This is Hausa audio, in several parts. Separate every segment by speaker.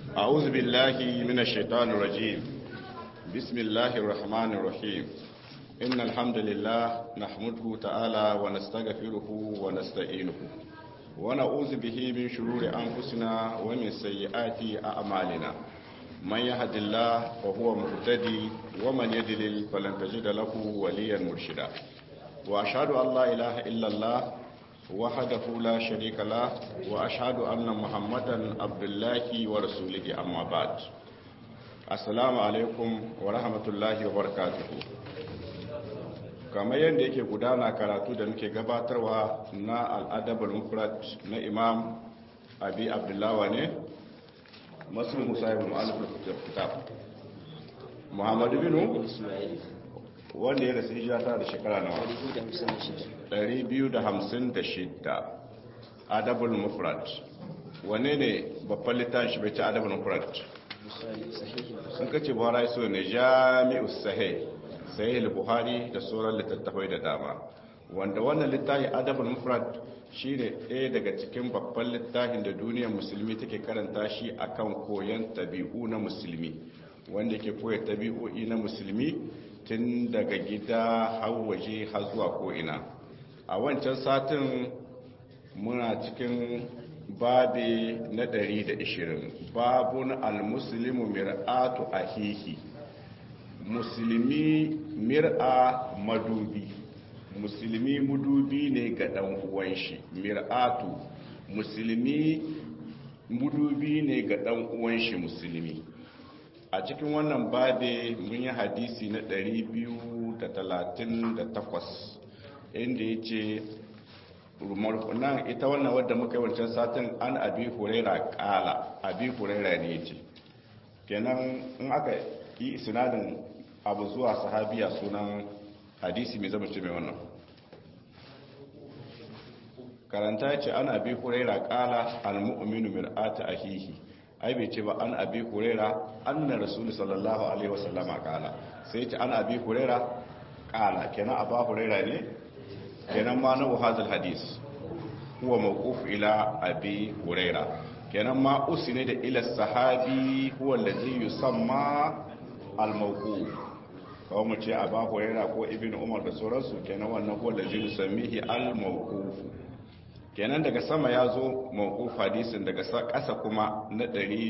Speaker 1: أعوذ بالله من الشيطان الرجيم بسم الله الرحمن الرحيم إن الحمد لله نحمده تعالى ونستغفره ونستعينه ونعوذ به من شرور أنفسنا ومن سيئات أعمالنا من يهد الله فهو مهتدي ومن يدلل فلن تجد له وليا مرشدا وأشهد أن لا إله إلا الله وحده لا شريك له وأشهد أن محمدا عبد الله ورسوله أما بعد السلام عليكم ورحمة الله وبركاته kamar yadda yake gudana karatu da muke gabatarwa na al'adabar mufrad na imam abi abdullawa ne masu musa ibn alifin kitab muhammadu binu wanda ya rasu hijira ta da shekara nawa 256 adabul mufrad wane ne babban littafin shi bai ci adabul mufrad sun kace buhari so ne jami'us sahih sahih buhari da sauran littattafai da dama wanda wannan littafi adabul mufrad shine ɗaya daga cikin babban littafin da duniyar musulmi take karanta shi akan koyon tabi'u na musulmi wanda ke koya tabi'o'i na musulmi tun daga gida har waje har zuwa ko'ina a wancan satin muna cikin babi na 120 babun al-muslimu mir'atu ahihi musulmi mir'a madubi musulmi mudubi ne ga dan uwan shi mir'atu musulmi mudubi ne ga dan uwan shi musulmi a cikin wannan babe mun yi hadisi na 238 inda ya ce nan ita wannan wadda muka yi wancan satin an abi huraira kala abi huraira ne ce kenan in aka yi sinadin abu zuwa sahabiya sunan hadisi mai zama ce mai wannan karanta ce an abi huraira kala al-mu'minu mir'ata ahihi ai bai ce ba an abi huraira anna rasul sallallahu alaihi wasallama kala sai ce an abi huraira kala kenan aba huraira ne kenan ma na hadal hadis huwa mawquf ila abi huraira kenan ma usine da ila sahabi huwa allazi yusamma al mawquf kawai mu ce aba huraira ko ibnu umar da sauransu kenan wannan huwa allazi yusammihi al mawquf kenan daga sama ya zo mawquf hadisin daga ƙasa kuma na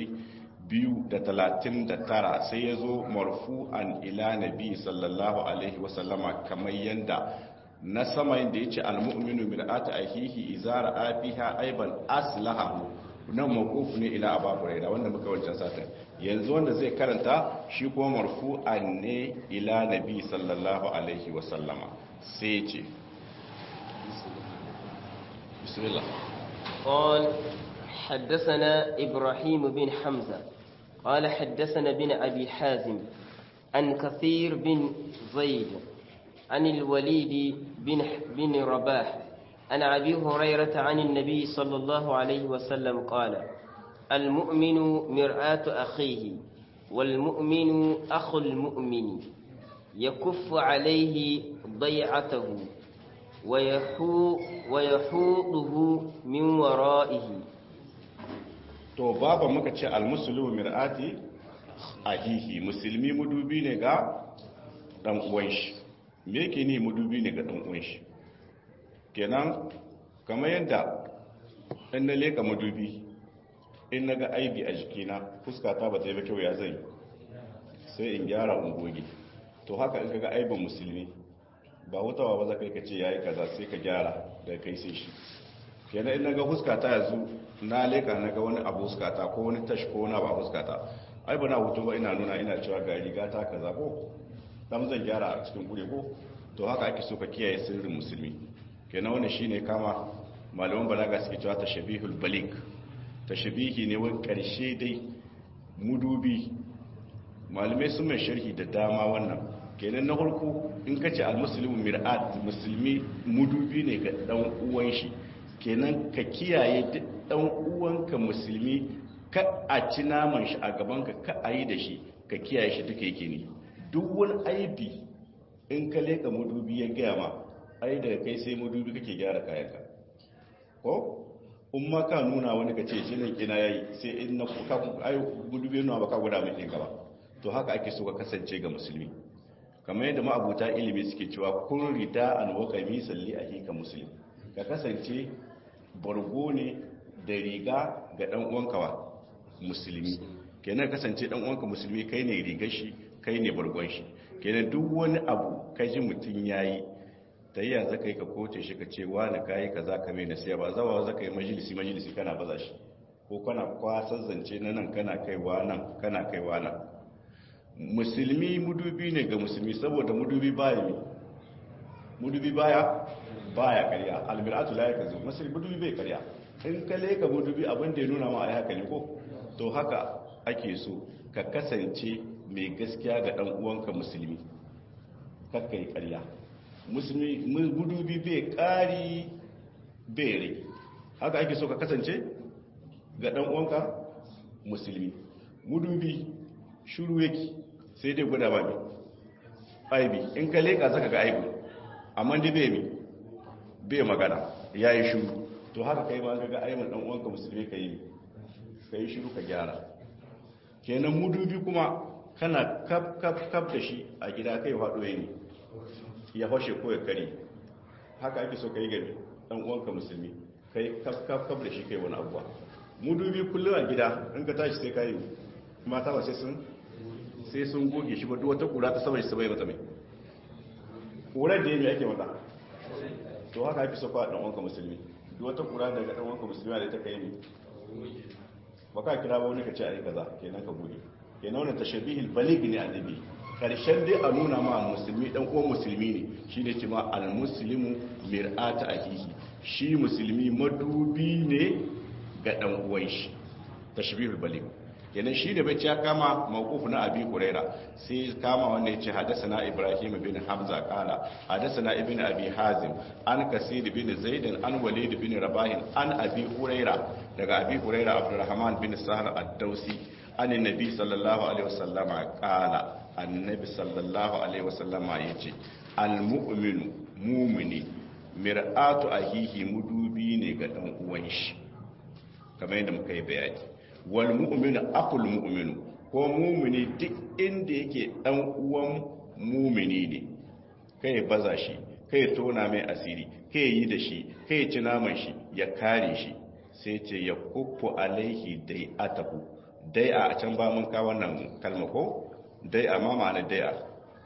Speaker 1: 239 sai ya zo marfu'an ila nabi sallallahu alaihi wasallama kamar yanda na sama yanda yace almu'minu mir'atu ahihi izara afiha aiban aslahahu nan mawquf ne ila abu hurairah wanda muka wancan satin yanzu wanda zai karanta shi kuma marfu'an ne ila nabi sallallahu alaihi wasallama sai ce بسم الله
Speaker 2: قال حدثنا إبراهيم بن حمزة قال حدثنا بن أبي حازم عن كثير بن زيد عن الوليد بن, بن رباح عن أبي هريرة عن النبي صلى الله عليه وسلم قال المؤمن مرآة أخيه والمؤمن أخو المؤمن يكف عليه ضيعته ويحوطه من ورائه
Speaker 1: to baba muka ce almuslimu mir'ati ahihi musulmi mudubi ne ga dan uwan shi me yake ni mudubi ne ga dan uwan shi kenan kamar yadda in na leka mudubi in naga aibi a jikina fuskata ba ta yi ba kyau ya zai sai in gyara ungogi to haka in kaga aibin musulmi ba hutawa ba za ka yi ka ce ya yi kaza sai ka gyara da kai sai shi kenan in naga huskata yanzu na leka naga wani abu huskata ko wani tash ko wani abu huskata ai ba na hutu ba ina nuna ina cewa ga riga ta kaza ko dan zan gyara a cikin gure ko to haka ake so ka kiyaye sirrin musulmi kenan wannan shine kama malaman balaga suke cewa tashabihul balik tashabihi ne wani karshe dai mudubi malamai sun mai sharhi da dama wannan kenan na farko in ka ce almuslimu mir'at musulmi mudubi ne ga dan uwan shi kenan ka kiyaye duk dan uwanka musulmi ka a ci naman shi a gaban ka ka ayi da shi ka kiyaye shi duka yake ne duk wani aibi in ka leka mudubi ya gaya ma ai daga kai sai mudubi kake gyara kayanka ko in ma ka nuna wani ka ce jinin kina yayi sai in na kuka ai gudubi nuna baka guda mai ɗinka ba to haka ake so ka kasance ga musulmi kamar yadda ma'abuta ilimi suke cewa kun rida an waka salli a hika musulmi ka kasance bargo ne da riga ga dan uwanka wa musulmi kenan kasance dan uwanka musulmi kai ne rigar shi kai ne bargon shi kenan duk wani abu ka ji mutum yayi ta yi yanzu kai ka koce shi ka ce wani kayi kaza ka mai nasiya ba zawa za ka yi majalisi majalisi kana baza shi ko kana kwasar zance na nan kana kaiwa nan kana kaiwa nan musulmi mudubi ne ga musulmi saboda mudubi baya ne mudubi baya baya karya almir'atu la yakazu musulmi mudubi bai karya in ka leka mudubi abin da ya nuna ma ai haka ne ko to haka ake so ka kasance mai gaskiya ga dan uwanka musulmi kakka yi karya musulmi mudubi bai kari bai rai haka ake so ka kasance ga dan uwanka musulmi mudubi shuru yake sai dai guda ba mi aibi in ka leka zaka ga aibi amma dai bai mi bai magana ya yi shuru to haka kai ma ga aibin dan uwanka musulmi ka yi ka yi shuru ka gyara kenan mudubi kuma kana kaf kaf kaf da shi a gida kai faɗo ne ya fashe ko ya kare haka ake so ka yi gari dan uwanka musulmi kai kaf kaf kaf da shi kai wani abuwa mudubi kullum a gida in ka tashi sai ka yi mata ba sai sun sai sun goge shi ba duk wata kura ta saboda su bai mata mai kurar da yake ake mata to haka ake sofa dan wanka musulmi duk wata kura daga dan wanka musulmi da ta kai ne ba ka kira ba wani ka ce ai kaza kenan ka goge kenan wannan tashabihil baligh ne annabi karshen dai a nuna ma musulmi dan uwan musulmi ne shine ce ma al muslimu mir'ata akihi shi musulmi madubi ne ga dan uwan shi tashbihul baligh kenan shi da bacci ya kama mawquf na abi huraira sai kama wanda yace hadathana ibrahim bin hamza qala hadathana ibn abi hazim an kasir bin zaid an walid bin rabah an abi huraira daga abi huraira abdurrahman bin sahar ad-dausi an annabi sallallahu alaihi wasallama qala annabi sallallahu alaihi wasallama yace al-mu'minu mu'mini mir'atu ahihi mudubi ne ga dan uwan shi kamar yadda muka yi bayani wal mu'minu aqul mu'minu ko mu'mini duk inda yake dan uwan mu'mini ne kai baza shi kai tona mai asiri kai yi da shi kai ci naman shi ya kare shi sai ce ya kuffu alaihi dai atahu dai a can ba mun ka wannan kalma ko dai a ma ma'ana dai a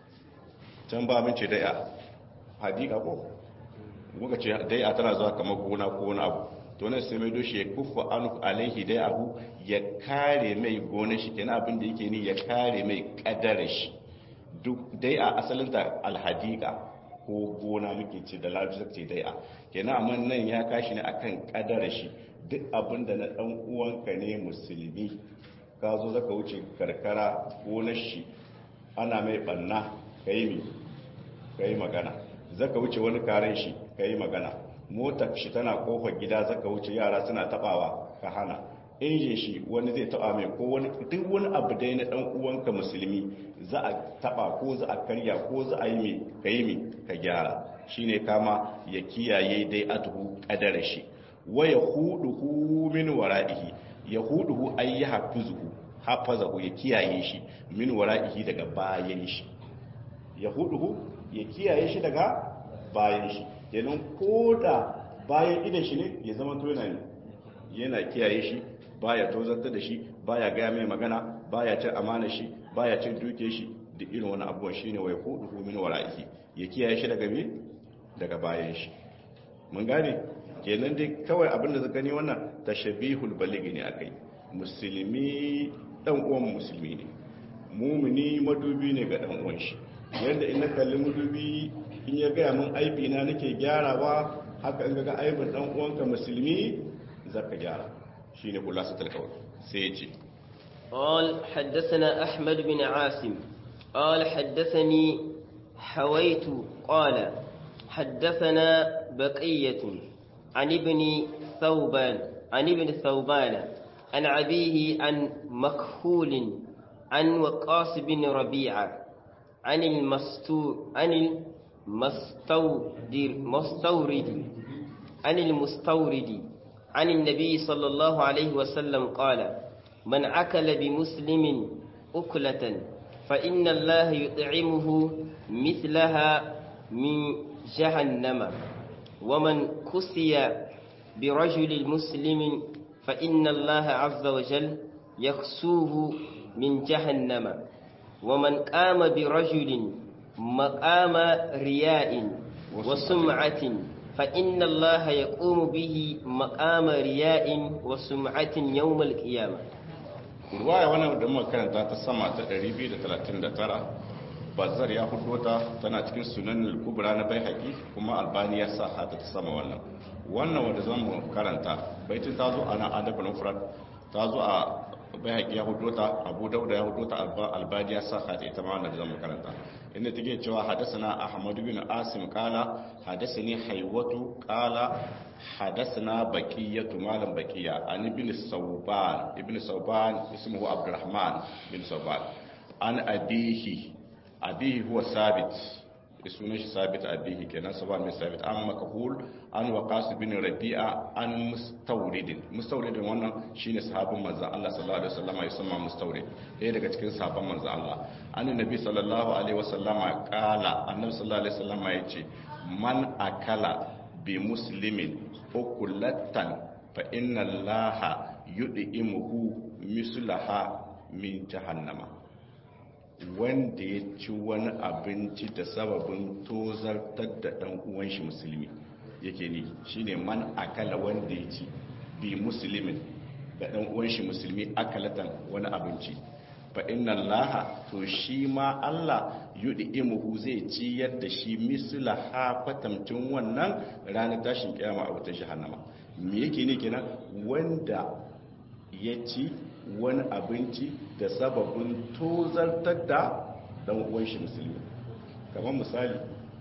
Speaker 1: can ba mun ce dai a hadika ko muka ce dai a tana zuwa kamar gona ko wani abu to nan sai mai doshi ya kuffa anu alaihi dai abu ya kare mai gonar shi kenan abin da yake ni ya kare mai kadara shi duk dai a asalin ta alhadika ko gona muke ce da larabci ce dai a kenan amma nan ya kashi ne akan kadara shi duk abin da na dan uwanka ne musulmi ka zo zaka wuce karkara gonar shi ana mai banna kai mi kai magana zaka wuce wani karen shi kai magana motar shi tana kofar gida zaka wuce yara suna tabawa ka hana injin shi wani zai taba mai ko wani duk wani abu dai na dan uwanka musulmi za a taba ko za a karya ko za a yi mai ka yi mai ka gyara shine kama ya kiyaye dai atuhu kadara shi wa yahuduhu min wara'ihi yahuduhu ay yahfuzuhu hafazahu ya kiyaye shi min wara'ihi daga bayan shi yahuduhu ya kiyaye shi daga bayan shi kenan ko da bayan idan shi ne ya zama to yana yana kiyaye shi baya tozarta da shi baya gaya mai magana baya cin amana shi baya cin duke shi da irin wani abubuwan shine wai hudu min wara'ihi ya kiyaye shi daga me daga bayan shi mun gane kenan dai kawai abin da zaka ni wannan tashabihul baligi ne akai musulmi dan uwan musulmi ne mumini madubi ne ga dan uwan shi yanda in na kalli madubi in ya gaya min aibi na nake gyarawa haka in ga aibin dan uwanka musulmi zaka gyara shine khulasatul qawl sai yace
Speaker 2: قال حدثنا أحمد بن عاصم قال حدثني حويت قال حدثنا بقية عن ابن ثوبان عن ابن ثوبان عن أبيه عن مكحول عن وقاص بن ربيعة عن المستور عن المستودر مستورد عن المستورد عن النبي صلى الله عليه وسلم قال من أكل بمسلم أكلة فإن الله يطعمه مثلها من جهنم ومن كسي برجل مسلم فإن الله عز وجل يخسوه من جهنم ومن قام برجل مقام رياء وسمعة فإن الله يقوم به مقام رياء وسمعة يوم القيامة
Speaker 1: ruwaya wannan da muka karanta ta sama ta 239 bazar ya hudo ta tana cikin sunan al-kubra na baihaqi kuma albani ya sa hata ta sama wannan wannan wanda zan mu karanta baitin ta zo ana adab al-mufrad ta zo a baihaqi ya hudo ta abu dauda ya hudo ta albani ya sa hata ita ma wannan da zan mu karanta inda take cewa hadathana ahmad bin asim qala hadathani haywatu qala hadathana baqiyatu malam baqiya an ibn sawban ibn sawban ismuhu abdurrahman bin sawban an abihi abihi huwa sabit sunan shi sabit abihi kenan saban mai sabit an makahul an waqas bin rabi'a an mustawrid mustawrid wannan shine sahabin manzon Allah sallallahu alaihi wasallam ya sama mustawrid ɗaya daga cikin sahabban manzon Allah annabi sallallahu alaihi wasallam kala annabi sallallahu alaihi wasallam ya ce man akala bi muslimin ukulatan fa inna allaha yud'imuhu mislaha min jahannama wanda ya ci wani abinci da sababin tozartar da ɗan uwan shi musulmi yake ni shine man akala wanda ya ci bi musulmin da ɗan uwan shi musulmi akalatan wani abinci fa inna allaha to shi ma Allah yudi imuhu zai ci yadda shi misla ha kwatamcin wannan ranar tashin kiyama a wata jahannama me yake ne kenan wanda ya ci wani abinci da sababin tozartar da dan uwan shi musulmi kamar misali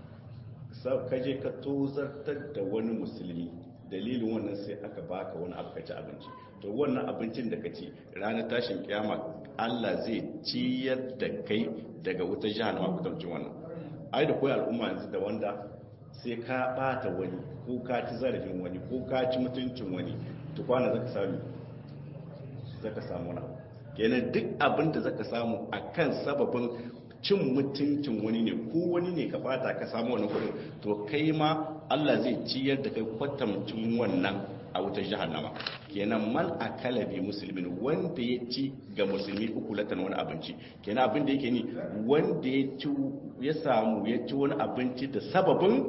Speaker 1: kaje ka tozartar da wani musulmi dalilin wannan sai aka baka wani abu ci abinci to wannan abincin da ka ci ranar tashin kiyama Allah zai ciyar da kai daga wutar jahannama kudancin wannan ai da koyi al'umma yanzu da wanda sai ka bata wani ko ka ci zarafin wani ko ka ci mutuncin wani tukwana zaka sami zaka samu na kenan duk abin da zaka samu akan sababin cin mutuncin wani ne ko wani ne ka bata ka samu wani kudin to kai ma Allah zai ciyar da kai kwatamcin wannan a wutar jahannama kenan man akala bi musulmin wanda ya ci ga musulmi uku latan wani abinci kenan abin da yake ni wanda ya ci ya samu ya ci wani abinci da sababin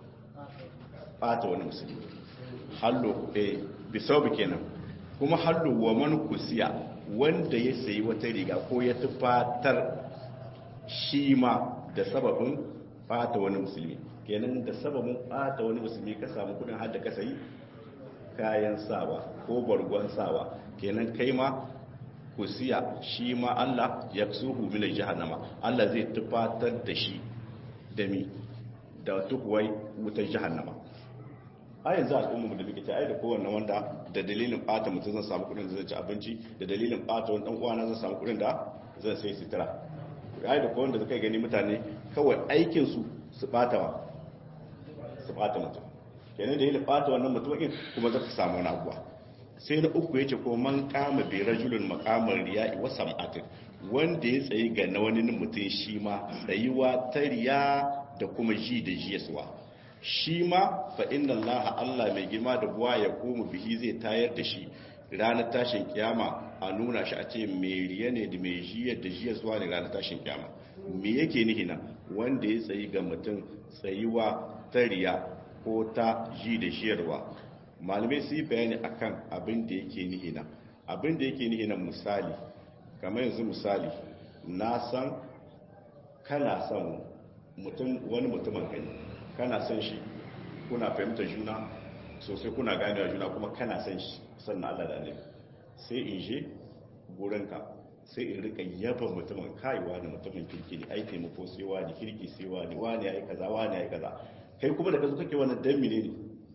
Speaker 1: bata wani musulmi hallo eh bisabu kenan kuma hallo wa man kusiya wanda ya sayi wata riga ko ya tufatar shi ma da sababin bata wani musulmi kenan da sababin bata wani musulmi ka samu kudin har da ka sayi kayan sawa ko bargon sawa kenan kai ma kusiya shi ma Allah ya suhu min jahannama Allah zai tufatar da shi da mi da tukuwai wutar jahannama a yanzu al'umma da muke ta ai da kowanne wanda da dalilin bata mutum zan samu kudin da zai ci abinci da dalilin bata wani dan uwana zan samu kudin da zan sai sutura ai da kowanne da kai gani mutane kawai aikin su su bata wa su bata mutum kenan da yi bata wannan mutumin kuma zaka samu wani abuwa sai na uku yace ko man kama bi rajulun maqamar riya'i wa sam'atin wanda ya tsayi ga na wani mutum shi ma tsayuwa ta riya da kuma ji da jiyaswa shi ma fa inna allaha allah mai girma da buwa ya koma bihi zai tayar da shi ranar tashin kiyama a nuna shi a ce mai riya ne da mai jiyar da jiyaswa ne ranar tashin kiyama me yake nihi nan wanda ya tsayi ga mutum tsayuwa ta riya ko ta ji da jiyarwa malamai su yi bayani akan abin da yake nihi nan abin da yake nihi nan misali kamar yanzu misali na san kana son mutum wani mutumin kai kana son shi kuna fahimtar juna sosai kuna ganewa juna kuma kana son shi sannan Allah da annabi sai in je gurinka sai in rika yaba mutumin kai wani mutumin kirki ne ai taimako sai wani kirki sai wani wani yayi kaza wani yayi kaza kai kuma da kazo kake wannan dan mine ne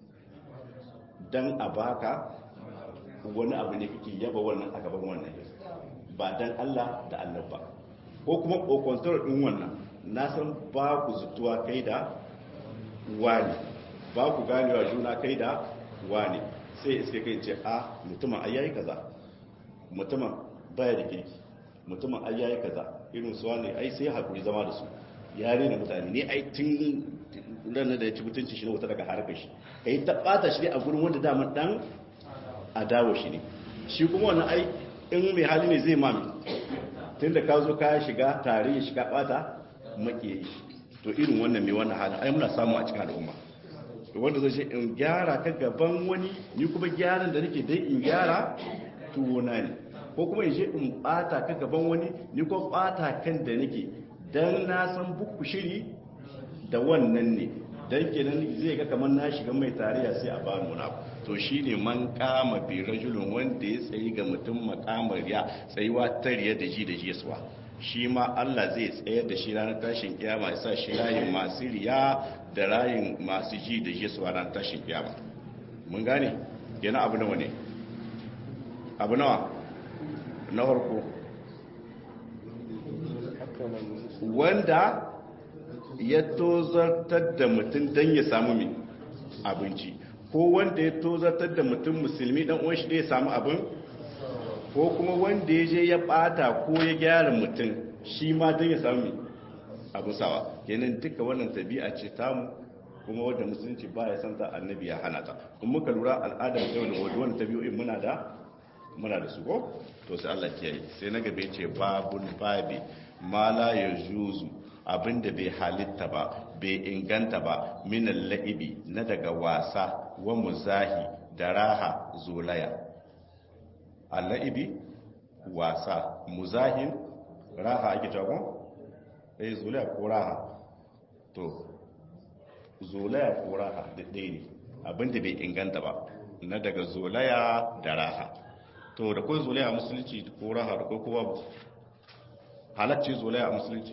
Speaker 1: dan a baka wani abu ne kake yaba wannan a gaban wannan ba dan Allah da Allah ba ko kuma kokontar din wannan na san ba ku zutuwa kai da wani ba ku ganewa juna kai da wani sai iske kai ce a mutumin ai yayi kaza mutumin baya da kirki mutumin ai yayi kaza irin su ne ai sai hakuri zama da su ya rena mutane ne ai tun ranar da ya ci mutunci shi ne wata daga harkar shi kai ta bata shi ne a gurin wanda dama dan adawa shi ne shi kuma wannan ai in mai hali ne zai mami tun da ka zo ka shiga tare ya shiga bata makiyayi to irin wannan mai wannan halin ai muna samu a cikin al'umma wanda zai ce in gyara ka gaban wani ni kuma gyaran da nake dai in gyara tuwona ne ko kuma in je in bata ka gaban wani ni kuma bata kan da nake dan na san buku shiri da wannan ne dan kenan zai ga kamar na shiga mai tarayya sai a bani wani abu to shine man kama bi rajulun wanda ya tsayi ga mutum makamar ya tsayuwa tariya da ji da jisuwa shi ma Allah zai tsayar da shi ranar tashin kiyama ya sa shi layin masu riya da layin masu ji da jisuwa ranar tashin kiyama mun gane yana abu nawa ne abu nawa na farko wanda ya tozartar da mutum don ya samu mai abinci ko wanda ya tozartar da mutum musulmi dan uwan shi da ya samu abin ko kuma wanda ya je ya bata ko ya gyara mutum shi ma don ya samu mai abu sawa kenan duka wannan tabi'a ce tamu kuma wadda musulunci ba ya santa annabi ya hana ta kuma muka lura al'adar yau da wadda wannan tabi'o'in muna da muna da su ko to sai Allah kiyaye sai na gabe ce babun babi ma la yajuzu abinda bai halitta ba bai inganta ba minan la'ibi na daga wasa wa muzahi da raha zolaya a la'ibi wasa muzahin raha ake jagon? ɗaya zolaya ko raha to zolaya ko raha da ɗaya ne abinda bai inganta ba na daga zolaya da raha to da kawai zolaya a musulunci ko raha da ko kowa halacci zolaya a musulunci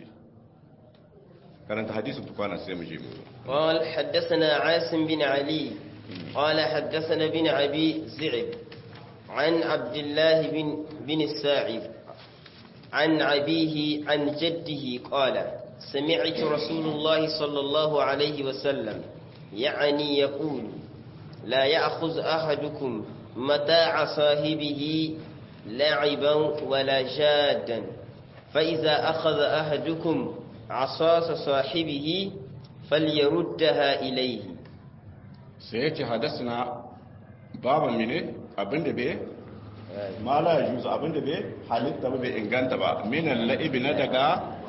Speaker 1: karanta hadisin tukwana sai mu je mu
Speaker 2: قال حدثنا عاصم بن علي قال حدثنا بن أبي زعب عن عبد الله بن بن الساعب عن أبيه عن جده قال سمعت رسول الله صلى الله عليه وسلم يعني يقول لا يأخذ أحدكم متاع صاحبه لعبا ولا جادا فإذا أخذ أحدكم عصاص صاحبه فليردها إليه
Speaker 1: سيأتي حدثنا بابا منه abinda bai ma la yuzu abinda bai halitta ba bai inganta ba minan la'ibi na daga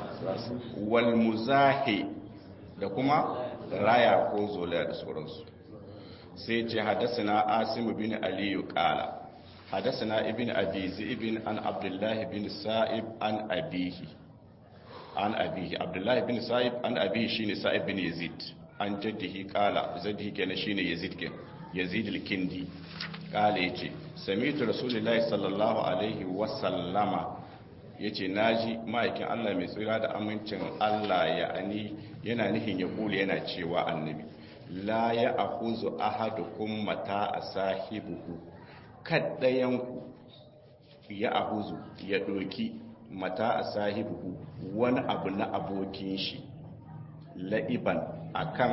Speaker 1: wal muzahi da kuma raya ko zolaya da sauransu sai ce hadasana asimu bin aliyu kala hadasana ibn abi ibn an abdullahi bin sa'ib an abihi an abihi abdullahi bin sa'ib an abihi shine sa'ib bin yazid an jaddihi kala zaddihi kenan shine yazid ke yazid al-kindi kala yace sami'tu rasulullahi sallallahu alaihi wa sallama yace naji ma'aikin Allah mai tsira da amincin Allah ya ani yana nihin ya kula yana cewa annabi la ya akuzu ahadukum mata asahibuhu kaddayanku ya akuzu ya doki mata asahibuhu wani abu na abokin shi la'iban akan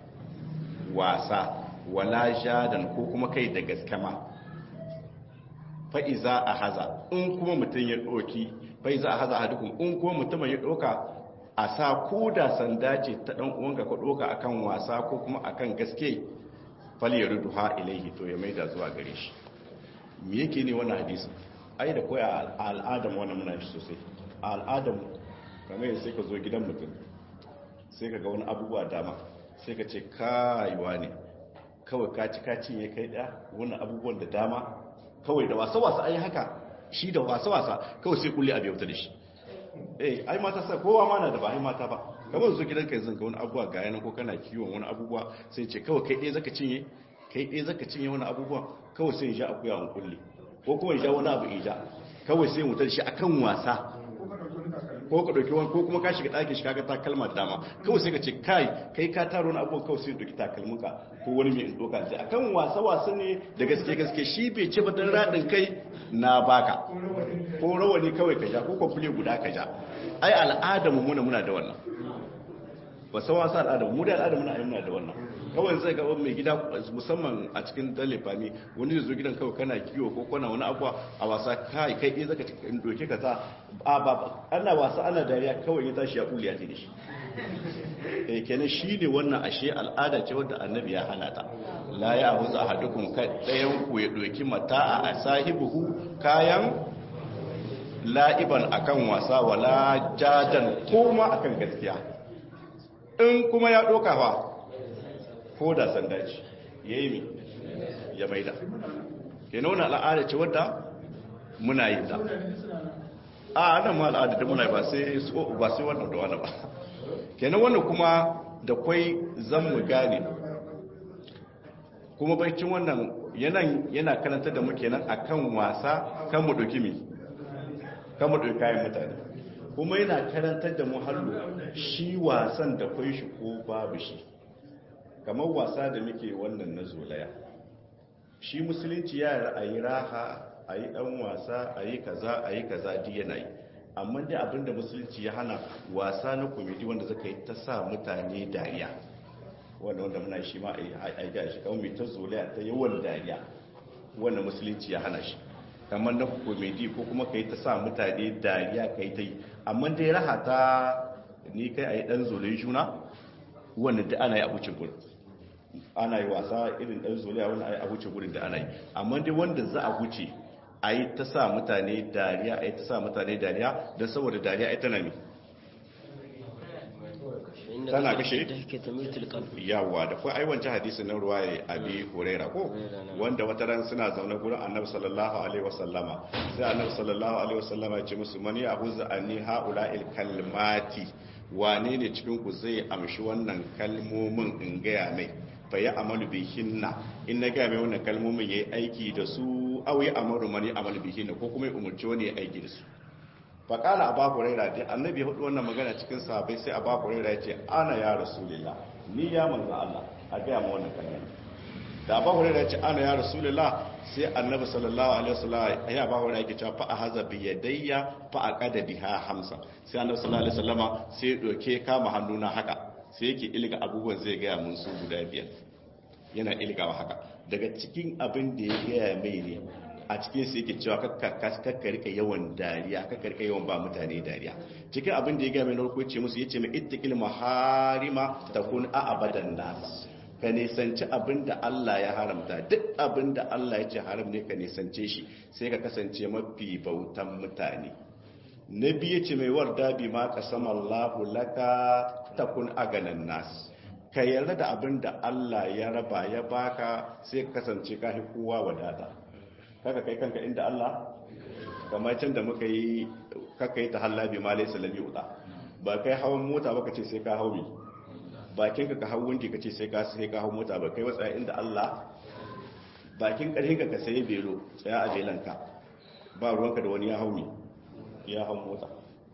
Speaker 1: wasa wala jadan ko kuma kai da gaskama fa'iza a haza in kuma mutum ya ɗoki fa'iza a haza hadukun in kuma mutum ya ɗoka a sa ko da sanda ce ta ɗan uwanka ka ɗoka akan wasa ko kuma akan gaske faliyar ruduha ilaihi to ya maida zuwa gare shi me yake ne wannan hadisi ai da koya a al'adam wannan muna shi sosai a al'adam kamar yadda sai ka zo gidan mutum sai ka ga wani abubuwa dama sai ka ce kayuwa ne kawai kaci kaci ya kai ɗaya wani abubuwan da dama kawai da wasa-wasa ai haka shi da wasa-wasa kawai sai kulle abu yauta da shi eh ai mata sa kowa ma na da ba ai mata ba kamar su gidan kai zan ga wani abubuwa ga yanan ko kana kiwon wani abubuwa sai ce kawai kai ɗaya zaka cinye kai ɗaya zaka cinye wani abubuwa kawai sai ya akuya an kulle ko kuma ya wani abu ija kawai sai mutar shi akan wasa ko ka dauki wani ko kuma ka shiga ɗakin shi kaga takalma da dama kawai sai ka ce kai kai ka taro wani abubuwa kawai sai dauki takalminka ko wani mai in doka sai akan wasa wasa ne da gaske gaske shi bai ce ba dan radin kai na baka ko rawani kawai ka ja ko kwamfule guda ka ja ai al'adar mu muna muna da wannan ba san wasa al'adar mu da al'adar muna ai muna da wannan kawai zai gaba mai gida musamman a cikin dalifami wani zai zo gidan kawai kana kiwo ko kana wani abuwa a wasa kai kai ɗaya zaka cikin doke ka sa a ba ana wasa ana dariya kawai ya tashi ya kuli ya ce da shi eh kenan shi ne wannan ashe al'ada ce wadda annabi ya hana ta la ya abuza ahadukum kai ɗayan ku ya doki mata a sahibuhu kayan la'iban akan wasa wala jadan koma akan gaskiya in kuma ya doka fa ko da sanda ce ya yi mi ya maida ke nuna al'ada ce wadda muna yi ta a nan ma al'ada ta muna yi ba sai wannan da wani ba kenan wannan kuma da kwai zan mu gane kuma baicin wannan yana karanta da muke nan akan wasa kan mu ɗauki mi kan mu ɗauki kayan mutane kuma yana karantar da mu hallo shi wasan da kwai shi ko babu shi kamar wasa da muke wannan na zolaya shi musulunci ya a yi raha a yi ɗan wasa a yi kaza a yi kaza di yana yi amma dai abinda musulunci ya hana wasa na komedi wanda zaka yi ta sa mutane dariya wanda wanda muna shi ma a yi gashi kawai mai ta zolaya ta yawan dariya wanda musulunci ya hana shi kamar na komedi ko kuma ka yi ta sa mutane dariya ka yi ta yi amma dai raha ta ni kai a yi ɗan zolayi juna wanda da ana yi a wuce gurin ana yi wasa irin ɗan zoliya wanda a wuce gurin da ana yi amma dai wanda za a wuce a yi ta sa mutane dariya a yi ta sa mutane dariya don saboda dariya ita na mi tana kashe yawa da kuwa aiwancin hadisi na ruwa ya abi huraira ko wanda wata ran suna zaune gurin annabi sallallahu alaihi wasallama sai annabi sallallahu alaihi wasallama ya ce musu mani abu za'ani ha'ula'il kalmati wane ne cikin ku zai amshi wannan kalmomin in gaya mai fa ya amalu bihinna in na gaya mai wannan kalmomin yayi aiki da su aw ya amaru mani amalu bihinna ko kuma ya umurci wani ya aiki da su fa qala abu hurairah dai annabi ya hudu wannan magana cikin sahabbai sai abu hurairah ya ce ana ya rasulullah ni ya manzo Allah a gaya ma wannan kalma da abu hurairah ya ce ana ya rasulullah sai annabi sallallahu alaihi wasallam ya abu hurairah yake cewa fa ahaza bi yadayya fa aqada biha hamsa sai annabi sallallahu alaihi wasallama sai ya doke kama hannuna haka sai yake ilga abubuwan zai gaya mun su guda biyar yana ilgawa haka daga cikin abin da ya gaya mai ne a cikin su yake cewa kakka rika yawan dariya kakka rika yawan ba mutane dariya cikin abin da ya gaya mai narko ce musu yace mai ittaqil maharima takun a abadan nas ka nisanci abin da Allah ya haramta duk abin da Allah ya ce haram ne ka nisance shi sai ka kasance mafi bautan mutane na biyu ce mai warda bi ma kasama Allahu laka takun aganan nas ka yarda da abin da Allah ya raba ya baka sai ka kasance ka fi kowa wadata kaga kai kanka inda Allah kamar can da muka yi kaka yi ta hallabi ma laysa lam yuta ba kai hawan mota ba ce sai ka haumi bakin ka ka hau wanki ka ce sai ka sai ka hau mota ba kai watsa inda Allah bakin karhin ka ka sai belo tsaya a belanka ba ruwanka da wani ya haumi ya hau mota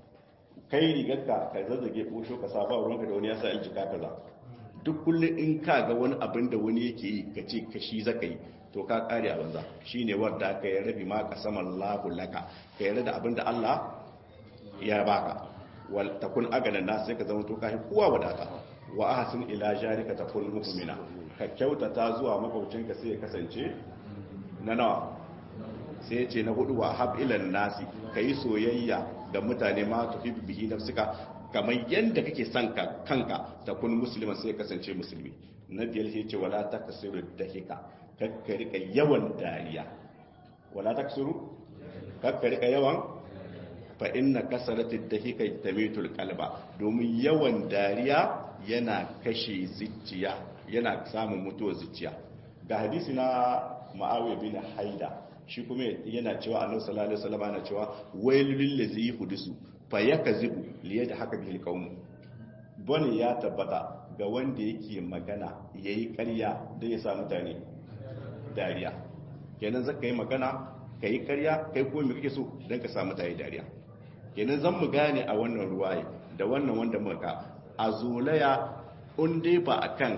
Speaker 1: kai rigarka ka zazzage ɓosho ka sa ba ruwanka da wani ya sa aljika kaza duk kullum in ka ga wani abin da wani yake yi ka ce ka shi zaka yi to ka kare a banza shine wanda ka yi rabi ma ka saman lahu laka ka yi da abin da Allah ya baka wal takun agana na sai ka zama to kai kowa wadata wa ahsin ila jarika takun mu'mina ka kyautata zuwa makaucinka sai ya kasance na nawa sai ya ce na hudu wa hab ilan nasi ka yi soyayya ga mutane ma tufi bihi nafsika kamar yadda kake son ka kanka ta kun musulman sai kasance musulmi na biyar sai ce wala ta kasiru da hika kakka rika yawan dariya wala ta kasiru kakka rika yawan fa inna kasarati dahika tamitul qalba domin yawan dariya yana kashe zuciya yana samun mutuwar zuciya ga hadisi na ma'awiya bin haida shi kuma yana cewa annabi sallallahu alaihi wasallam yana cewa wailul ladzi yuhdisu fa yakzibu li yadhaka bil qawm bane ya tabbata ga wanda yake magana yayi ƙarya da ya sa mutane dariya kenan zaka yi magana kai ƙarya kai ko me kake so dan ka sa mutane dariya kenan zan mu gane a wannan ruwaye da wannan wanda muka a zolaya in dai ba akan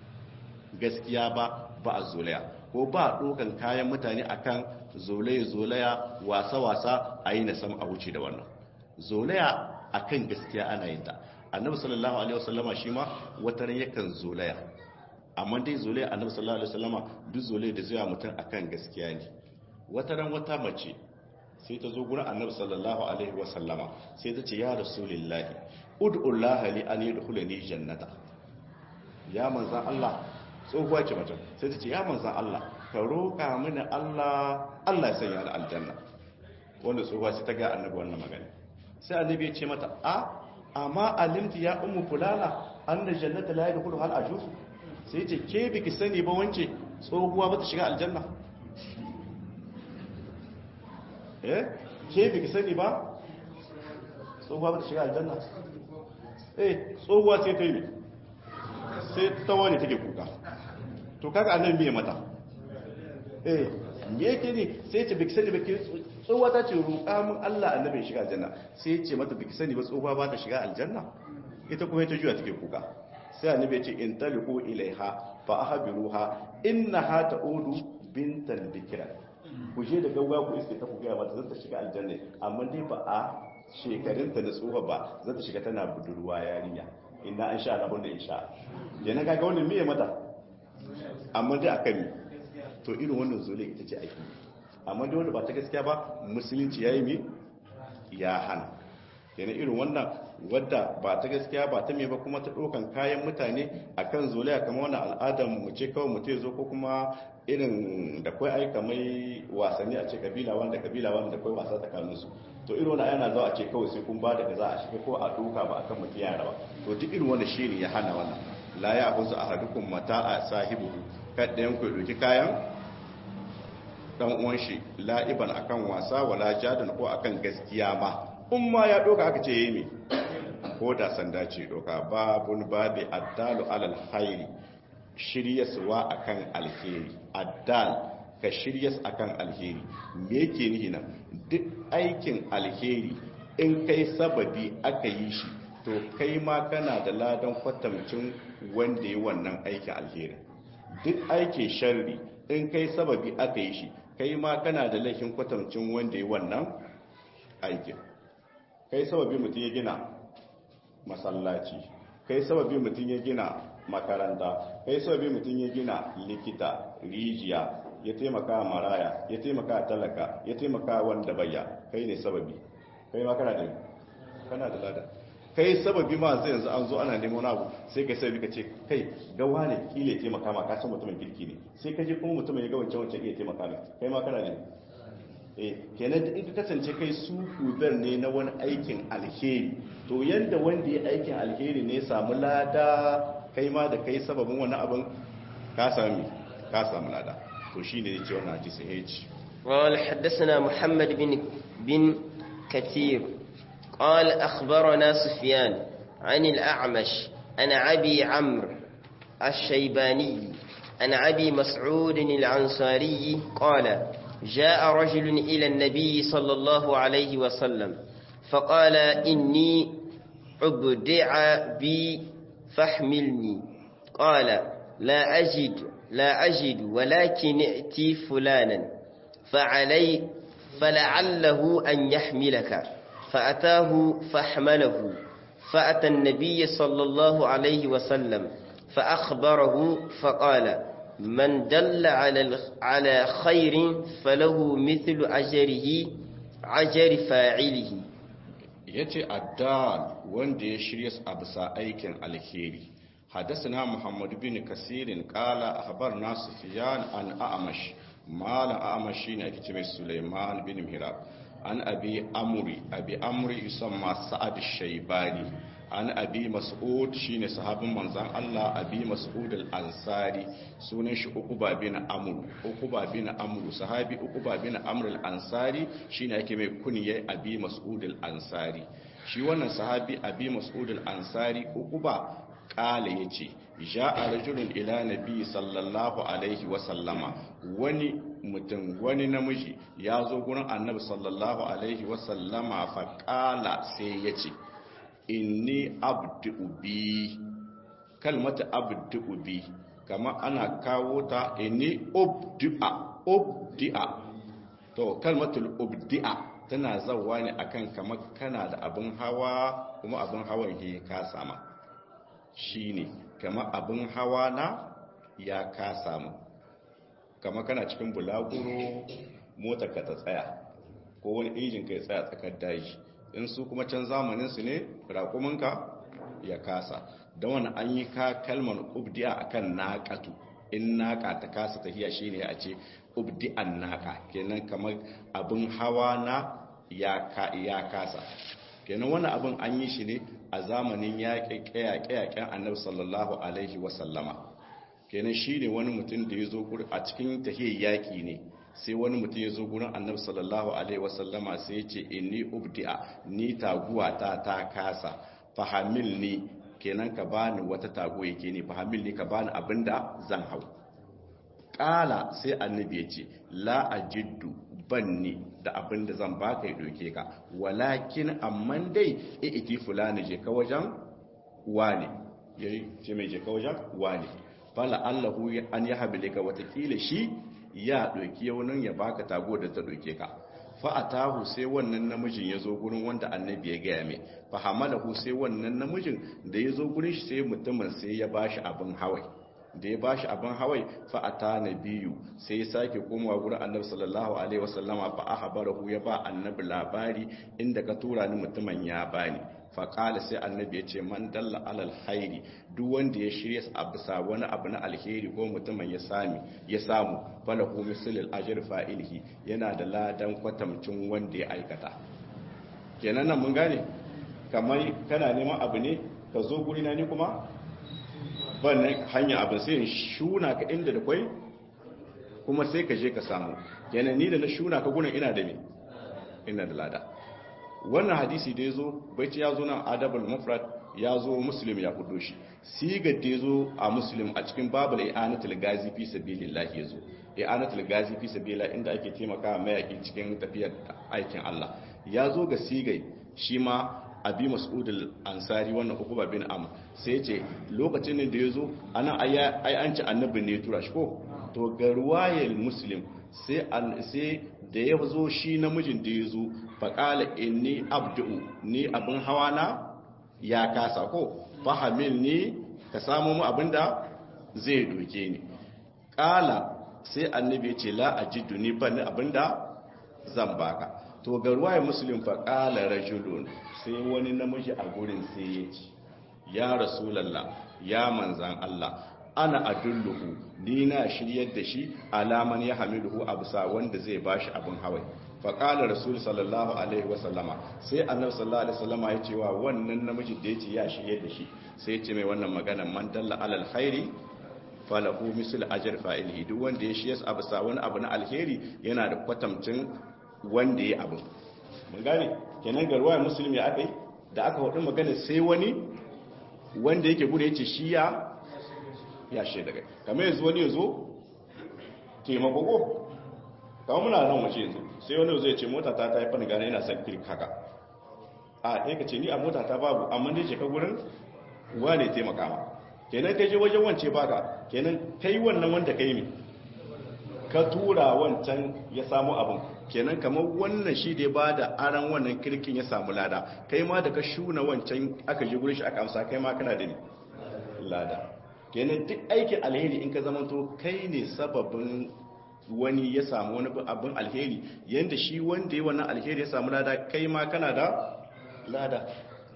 Speaker 1: gaskiya ba ba a zolaya ko ba dokan kayan mutane akan zolaya-zolaya wasa-wasa a yi na sama a wuce da wannan zolaya akan gaskiya ana yin ta annabi sallallahu alaihi wasallama shi ma wataran yakan zolaya amma dai zole annabi sallallahu alaihi wasallama duk zole da zuwa mutum akan gaskiya ne wata ran wata mace sai ta zo gurin annabi sallallahu alaihi wasallama sai ta ce ya rasulullahi ud'ullaha li an yadkhulani jannata ya manzan Allah tsohuwa ce mace sai ta ce ya manzan Allah ka roƙa mini Allah Allah ya sanya ni aljanna wanda tsohuwa sai ta ga annabi wannan magana sai annabi ya ce mata a amma alimti ya ummu fulana anna jannata la yadkhulu hal ajuz sai ce ke biki sani ba wance tsohuwa ba ta shiga aljanna eh ke biki sani ba tsohuwa ba ta shiga aljanna eh tsohuwa sai ta yi sai ta wani take kuka to kaga annabi me mata eh me yake ne sai ce biki sani ba ke tsohuwa ta ce roƙa mun Allah annabi ya shiga aljanna sai ce mata biki sani ba tsohuwa ba ta shiga aljanna ita kuma ta juya take kuka sai annabi ya ce in taliqu ilaiha fa ahbiruha innaha ta'udu bintan bikra ku je da gauga ku iske ta ku ga mata zata shiga aljanna amma dai ba a shekarunta da tsohuwa ba zata shiga tana budurwa yarinya inna an sha Allah wanda insha yana kaga wannan miye mata amma dai akan mi to irin wannan zole ita ce ake amma dai wanda ba ta gaskiya ba musulunci yayi mi ya hana yana irin wannan wadda ba ta gaskiya ba ta me ba kuma ta dokan kayan mutane akan zolaya kamar wannan al'adar mu ce kawai mutum zo ko kuma irin da kai aika mai wasanni a ce kabila wanda kabila wanda kai wasa tsakanin su to irin wannan yana zuwa a ce kawai sai kun ba da za a shiga ko a doka ba akan mutum yara ba to duk irin wannan shine ya hana wannan la ya huzu ahadukum mata'a sahibu kada yan ku doki kayan dan uwan shi la'iban akan wasa wala jadan ko akan gaskiya ma in ma ya doka aka ce yi mi ko da sanda ce doka babun babi addalu alal khairi shiryaswa akan alheri addal ka shiryas akan alheri me yake nihi nan duk aikin alheri in kai sababi aka yi shi to kai ma kana da ladan kwatamcin wanda yi wannan aikin alheri duk aikin sharri in kai sababi aka yi shi kai ma kana da laifin kwatamcin wanda yi wannan aikin kai sababi mutum ya gina masallaci kai sababi mutum ya gina makaranta kai sababi mutum ya gina likita rijiya ya taimaka maraya ya taimaka talaka ya taimaka wanda bayya kai ne sababi kai ma kana da kana da lada kai sababi ma zai yanzu an zo ana neman wani abu sai kai sababi ka ce kai gawa ne kile taimaka ma ka san mutumin kirki ne sai ka je kuma mutumin ya ga wancan wancan iya taimaka ne kai ma kana da eh kenan in ka kasance kai su kubar ne na wani aikin alheri to yanda wanda ya aikin alheri ne samu lada kai ma da kai sababin wani abin ka sami ka samu lada to shine ne ce wannan hadisi heji
Speaker 2: قال حدثنا محمد بن بن كثير قال أخبرنا سفيان عن الأعمش عن أبي عمرو الشيباني عن أبي مسعود العنصاري قال جاء رجل إلى النبي صلى الله عليه وسلم فقال إني أبدع بي فاحملني قال لا أجد لا أجد ولكن ائتي فلانا فعلي فلعله أن يحملك فأتاه فاحمله فأتى النبي صلى الله عليه وسلم فأخبره فقال من دل على على خير فله مثل أجره أجر فاعله
Speaker 1: yace addal wanda ya shirya a bisa aikin alheri حدثنا محمد بن كثير قال أخبرنا سفيان عن أعمش مال أعمش شين أكتب سليمان بن مهراب عن أبي أمري أبي أمري يسمى سعد الشيباني عن أبي مسعود شين صحاب منزان الله أبي مسعود الأنصاري سنش أقبى بن أمر أقبى بن أمر صحابي أقبى بن أمر الأنصاري شين أكتب كنية أبي مسعود الأنصاري shi wannan sahabi abi mas'ud al-ansari uquba kala ya ce ja a rajulun ila nabi sallallahu alaihi wasallama wani mutum wani namiji ya zo gurin annabi sallallahu alaihi wasallama fa kala sai ya ce inni abdu bi kalmata abdu bi kama ana kawo ta inni ubdi'a ubdi'a to kalmatul ubdi'a tana zawa ne akan kamar kana da abin hawa kuma abin hawan ya ka sama shi ne kama abin hawa na ya kasa mu kama kana cikin bulaguro motar ka ta tsaya ko wani injin ka ya tsaya tsakar daji in su kuma can zamanin su ne raƙuminka ya kasa don wani an yi ka kalmar ubdi'a akan naƙatu in naƙa ta kasa tafiya shine a ce ubdi'an naƙa kenan kamar abin hawa na ya kasa kenan wani abin an yi shi ne a zamanin yaƙe-yaƙen annabi sallallahu alaihi wasallama kenan shi ne wani mutum da ya zo a cikin tahiyar yaƙi ne sai wani mutum ya zo gurin annabi sallallahu alaihi wasallama sai ya ce inni ubdi'a ni taguwa ta ta kasa fahamil ni kenan ka bani wata tago yake ne fahamil ni ka bani abinda zan hau ƙala sai annabi ya ce la ajiddu banni da abin da zan baka ya doke ka walakin amman dai iti fulani je ka wajen wane yayi ce mai je ka wajen wane fala allahu an ya habile ka watakila shi ya doki yaunin ya baka tago da ta doke ka fa atahu sai wannan namijin ya zo gurin wanda annabi ya gaya mai fa hamalahu sai wannan namijin da ya zo gurin shi sai mutumin sai ya bashi abin hawai da ya bashi abin hawai fa'ata na biyu sai ya sake komawa gurin annabi sallallahu alaihi wasallama fa ahbarahu ya ba annabi labari inda ka tura ni mutumin ya bani fa qala sai annabi ya ce man dalla alal khairi duk wanda ya shirya a bisa wani abu na alheri ko mutumin ya sami ya samu falahu mislul ajr fa'ilihi yana da ladan kwatamcin wanda ya aikata kenan nan mun gane kamar kana neman abu ne ka zo gurina ni kuma ban hanya abin sai shuna ka inda da kwai kuma sai ka je ka samu kenan ni da na shuna ka gunan ina da me ina da lada wannan hadisi da yazo baiti ya zo nan adabul mufrad ya zo muslim ya kudo shi sigar da yazo a muslim a cikin babul i'anatul gazi fi sabilillah yazo i'anatul gazi fi sabilillah inda ake taimaka mayaki cikin tafiyar aikin Allah ya zo ga sigai shi ma abi mas'ud ansari wannan ukuba bin am sai ce lokacin da yazo ana ai an ci annabi ne tura shi ko to ga ruwayar muslim sai sai da ya zo shi namijin da yazo faqala inni abdu ni abin hawa na ya kasa ko fahamil ni ka samu mu abinda zai doke ni qala sai annabi ya ce la ajidu ni ban abinda zan baka to ga ruwaya muslim fa qala rajulun sai wani namiji a gurin sai ya ce ya rasulallah ya manzan Allah ana adulluhu ni na shiryar da shi alaman ya hamiluhu abusa wanda zai bashi abin hawai fa qala rasul sallallahu alaihi wasallama sai annabi sallallahu alaihi wasallama ya ce wa wannan namiji da yace ya shiryar da shi sai ya ce mai wannan magana man dalla alal khairi falahu misl ajr fa'ilihi duk wanda ya shiyas abusa wani abu na alheri yana da kwatamcin wanda ya abu mun gane kenan ga ruwayar musulmi aka yi da aka hudu magana sai wani wanda yake gudu ya ce shi ya ya shi daga kamar yanzu wani ya zo taimako ko kama muna nan wace yanzu sai wani zai ce mota ta ta yi fani gane yana son kirk haka a ɗaya ka ce ni a mota ta babu amma dai ce ka gurin wane taimaka ma kenan kai je wajen wance baka kenan kai wannan wanda kai ne ka tura wancan ya samu abin kenan kamar wannan shi da ba da aran wannan kirkin ya samu lada kai ma da ka shuna wancan aka ji gurin shi aka amsa kai ma kana da ne lada kenan duk aikin alheri in ka zamanto kai ne sababin wani ya samu wani abin alheri yanda shi wanda ya wannan alheri ya samu lada kai ma kana da lada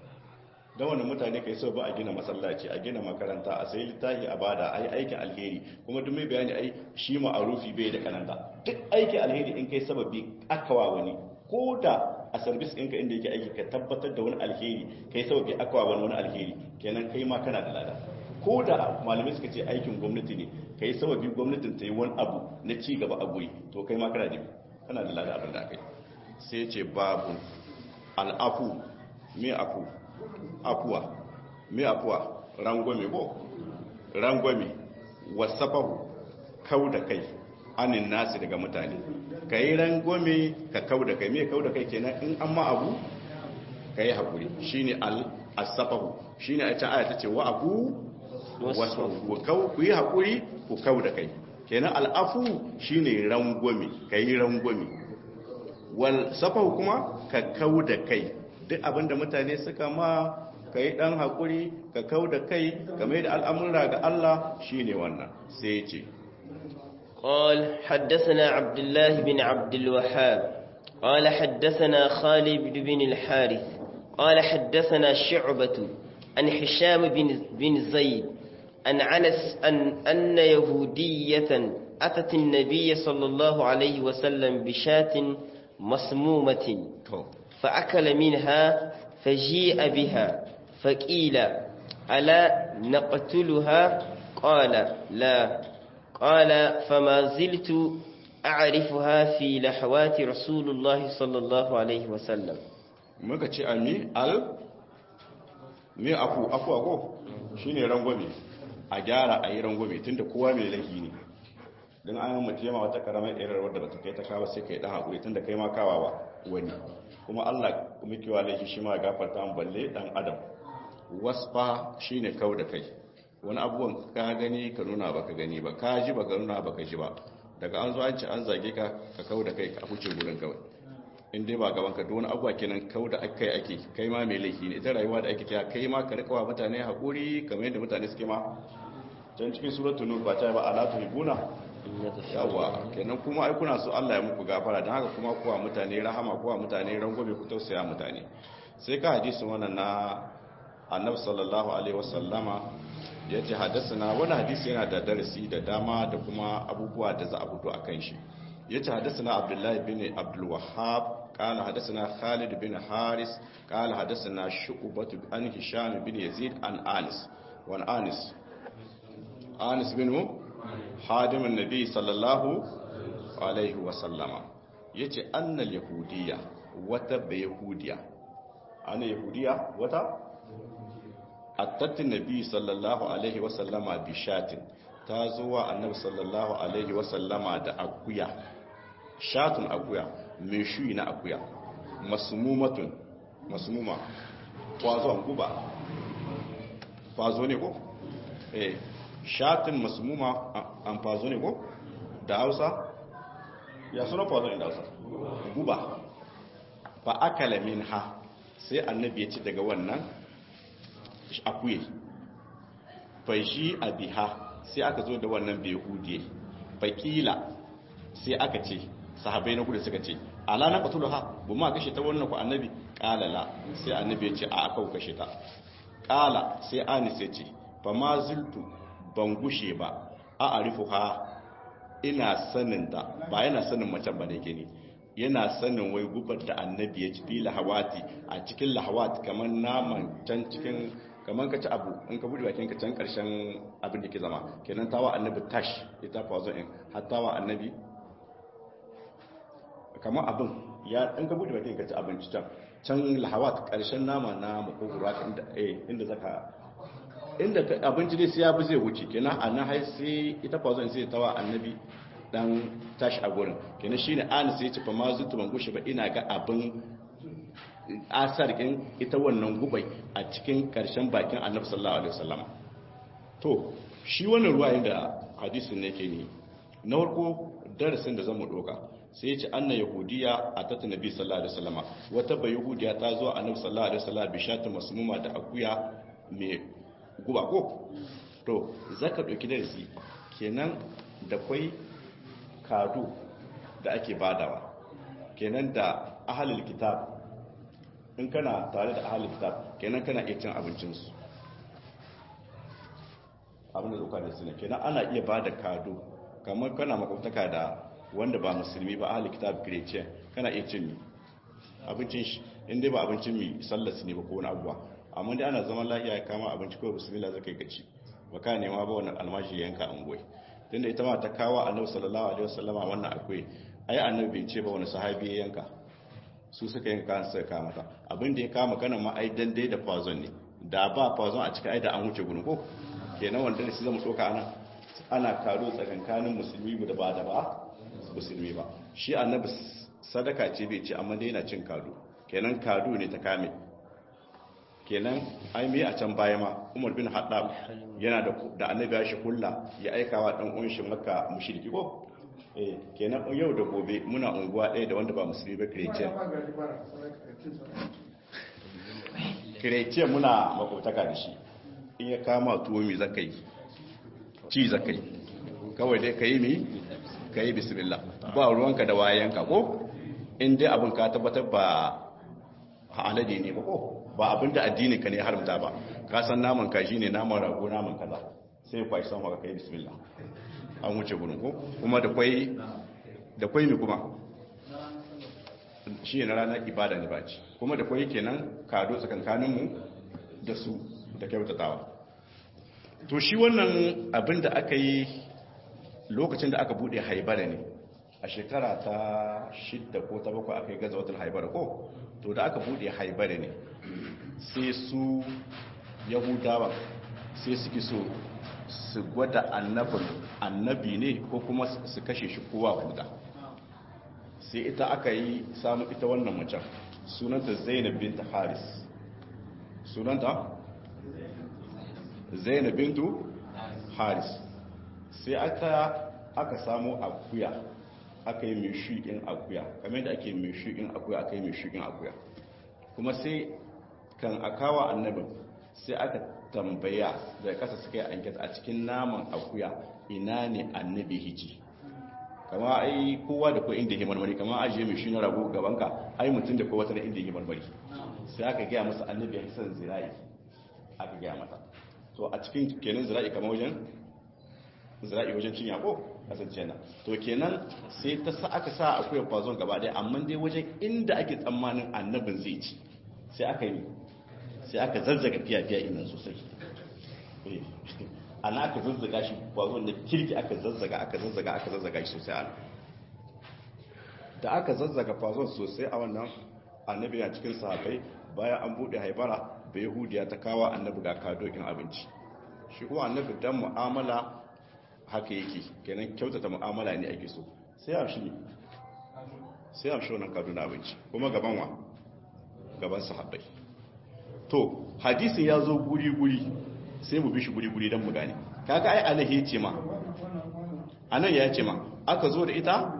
Speaker 1: da wani mutane kai so ba a gina masallaci a gina makaranta a sai littafi a bada a yi aikin alheri kuma duk mai bayani ai shi ma'arufi bai da kananta duk aikin alheri in kai sababi akawa wani ko da a sarbis ɗinka inda yake aiki ka tabbatar da wani alheri kai sababi akawa wani wani alheri kenan kai ma kana da lada ko da malamai suka ce aikin gwamnati ne kai sababi gwamnatin ta yi wani abu na ci gaba a guri to kai ma kana da kana da lada abin da aka yi sai ce babu al'afu me afu afuwa me afuwa rangwame ko rangwame wasafahu kau da kai anin nasi daga mutane ka yi rangwame ka kau da kai me kau da kai kenan in an ma abu ka yi haƙuri shi ne al-asafahu shi ne a can aya ta ce wa abu ku yi haƙuri ku kau da kai kenan al'afu shi ne rangwame ka yi rangwame wal safahu kuma ka kau da kai duk abinda mutane suka ma ka yi ɗan haƙuri ka kau da kai ka mai da al'amura ga Allah shi ne wannan sai ya ce
Speaker 2: قال حدثنا عبد الله بن عبد الوهاب قال حدثنا خالد بن الحارث قال حدثنا شعبة عن حشام بن, بن زيد عن عنس أن, أن يهودية أتت النبي صلى الله عليه وسلم بشاة مسمومة فأكل منها فجيء بها فقيل ألا نقتلها قال لا قال فما زلت أعرفها في لحوات رسول الله صلى الله عليه وسلم
Speaker 1: muka ce ami al me afu afu ako shine rangwame a gyara a yi rangwame tunda kowa mai laifi ne don an mutu yama wata karamar irar wadda bata kai ta kawo sai kai dan hakuri tunda kai ma kawawa wani kuma Allah muke wa laifi shi ma gafarta mu balle dan adam wasfa shine kau da kai wani abubuwan ka gani ka nuna baka gani ba ka ji baka nuna baka ji ba daga an zo an ci an zage ka ka kau da kai ka huce gurin kawai in dai ba gaban ka don abuwa kenan kau da aka yi ake kai ma mai laifi ne ita rayuwa da ake kira kai ma ka rikawa mutane haƙuri kamar yadda mutane suke ma can cikin suratul nur ba ta ba ala tuhibuna yawa kenan kuma ai kuna so Allah ya muku gafara dan haka kuma kuwa mutane rahama kuwa mutane rangobe ku tausaya mutane sai ka hadisi wannan na annabi sallallahu alaihi wasallama yace hadathana wani hadisi yana da darasi da dama da kuma abubuwa da za a fito akan shi yace hadathana abdullahi bin abdul wahhab قال حدثنا خالد بن حارس قال حدثنا شعبة عن هشام بن يزيد عن آنس وعن آنس آنس بن حادم النبي صلى الله عليه وسلم yace annal yahudiya wata bayahudiya ana yahudiya wata attatin nabi sallallahu alaihi wasallama bishatin ta zuwa annabi sallallahu alaihi wasallama da akuya shatun akuya mai shuyi na akuya masmumatun masmuma kwazo an guba kwazo ne ko eh shatin masmuma an fazo ne ko da hausa ya suna kwazo ne da hausa guba fa akala minha sai annabi ya ci daga wannan akuye fa shi abiha sai aka zo da wannan behudiye fakila sai aka ce sahabai na kudu suka ce ala na katulu ha bu ma kashe ta wannan ku annabi kala la sai annabi ya ce a aka kashe ta kala sai anis ya ce fa ma zultu ban gushe ba a arifu ha ina sanin ta ba yana sanin macen ba ne gini yana sanin wai gubar da annabi ya ci fi lahawati a cikin lahawati kamar naman can cikin kamar ka ci abu in ka buɗe bakin ka can ƙarshen abin da ke zama kenan tawa annabi tash ita fazo in hattawa annabi kamar abin ya in ka buɗe bakin ka ci abinci can can lahawat ƙarshen nama na makogura inda eh inda zaka inda abinci dai sai ya bi zai wuce kenan a nan hai sai ita fazo in sai tawa annabi dan tashi a gurin kenan shine an sai ya ci fa ma zutu ban gushe ba ina ga abin asar ɗin ita wannan gubai a cikin ƙarshen bakin annabi sallallahu alaihi wasallam to shi wannan ruwayin da hadisin ne ke ne na farko darasin da zamu doka sai ya ce anna yahudiya a tata nabi sallallahu alaihi wasallam wata bai yahudiya ta zo annabi sallallahu alaihi wasallam bi shatu masmuma da akuya mai guba ko to zaka doki darasi kenan da kwai kadu da ake badawa kenan da ahlul kitab in kana tare da ahalin kitab kenan kana iya cin abincinsu abin da zuka da suna kenan ana iya ba da kado kamar kana makwabtaka da wanda ba musulmi ba ahalin kitab kireciya kana iya cin abincin shi inda ba abincin mi sallas ne ba ko wani abuwa amma dai ana zaman lafiya ya kama abinci kawai bismillah zaka yi gaci ba ka nema ba wani almashi yanka an goyi tunda ita ma ta kawo annabi sallallahu alaihi wasallama wannan akwai ai annabi bai ce ba wani sahabi ya yanka su suka yanka kan suka kama ta abin da ya kama kana ma ai dan dai da fazon ne da ba fazon a cikin ai da an wuce gurin ko kenan wanda ne su zama tsoka ana ana karo tsakankanin musulmi da ba da ba musulmi ba shi annabi sadaka ce bai ce amma dai yana cin kado kenan kado ne ta kame kenan ai me a can baya ma Umar bin Haddab yana da da annabi ya shi kulla ya aikawa dan uwan shi Makka mushriki ko eh kenan yau da gobe muna unguwa ɗaya da wanda ba musulmi ba christian kirece muna makotaka da shi in ya kama tuwo mi zaka yi ci zaka yi kawai dai ka yi mi ka yi bismillah ba ruwanka da wayanka ko in dai abin ka tabbatar ba alade ne ba ko ba abin da addini ka ne haramta ba ka san naman kaji ne naman rago naman kaza sai kwashi san haka kai bismillah an wuce gurin ko kuma da kwai da kwai mi kuma shi ne ranar ibada ne ba ci kuma da kwai kenan kado tsakankanin mu da su da kyautatawa to shi wannan abin da aka yi lokacin da aka bude haibara ne a shekara ta shidda ko ta bakwai aka yi gaza watan haibara ko to da aka bude haibara ne sai su yahudawa sai suke so su gwada annabin annabi ne ko kuma su kashe shi kowa huda sai ita aka yi samu ita wannan macen sunanta zainab binta haris sunanta zainab bintu haris sai aka aka samu akuya aka yi mai shuɗin akuya kamar da ake mai shuɗin akuya aka yi mai shuɗin akuya kuma sai kan akawa annabin sai aka tambaya da kasa suka yi anket a cikin naman akuya ina ne annabi hiji kama ai kowa da ko inda yake marmari kama ajiye mai shi na rago gabanka ai mutum da kowa tana inda yake marmari sai aka gaya masa annabi ya san zira'i aka gaya mata to a cikin kenan zira'i kama wajen zira'i wajen cinya ko kasance na to kenan sai ta sa aka sa akuya kwazon gaba daya amma dai wajen inda ake tsammanin annabin zai ci sai aka yi sai aka zazzaga fiya-fiya inan sosai ana aka zazzaga shi kwazon da kirki aka zazzaga aka zazzaga aka zazzaga shi sosai ana da aka zazzaga kwazon sosai a wannan annabi na cikin sahabai bayan an bude haibara bai yahudiya ta kawo annabi ga kadokin abinci shi kuma annabi dan mu'amala haka yake kenan kyautata mu'amala ne ake so sai a shi sai a shi wannan kaduna abinci kuma gaban wa gaban sahabbai to hadisin ya zo guri-guri sai mu bi shi guri-guri don mu gane kaga ai alahi ya ce ma anan ya ce ma aka zo da ita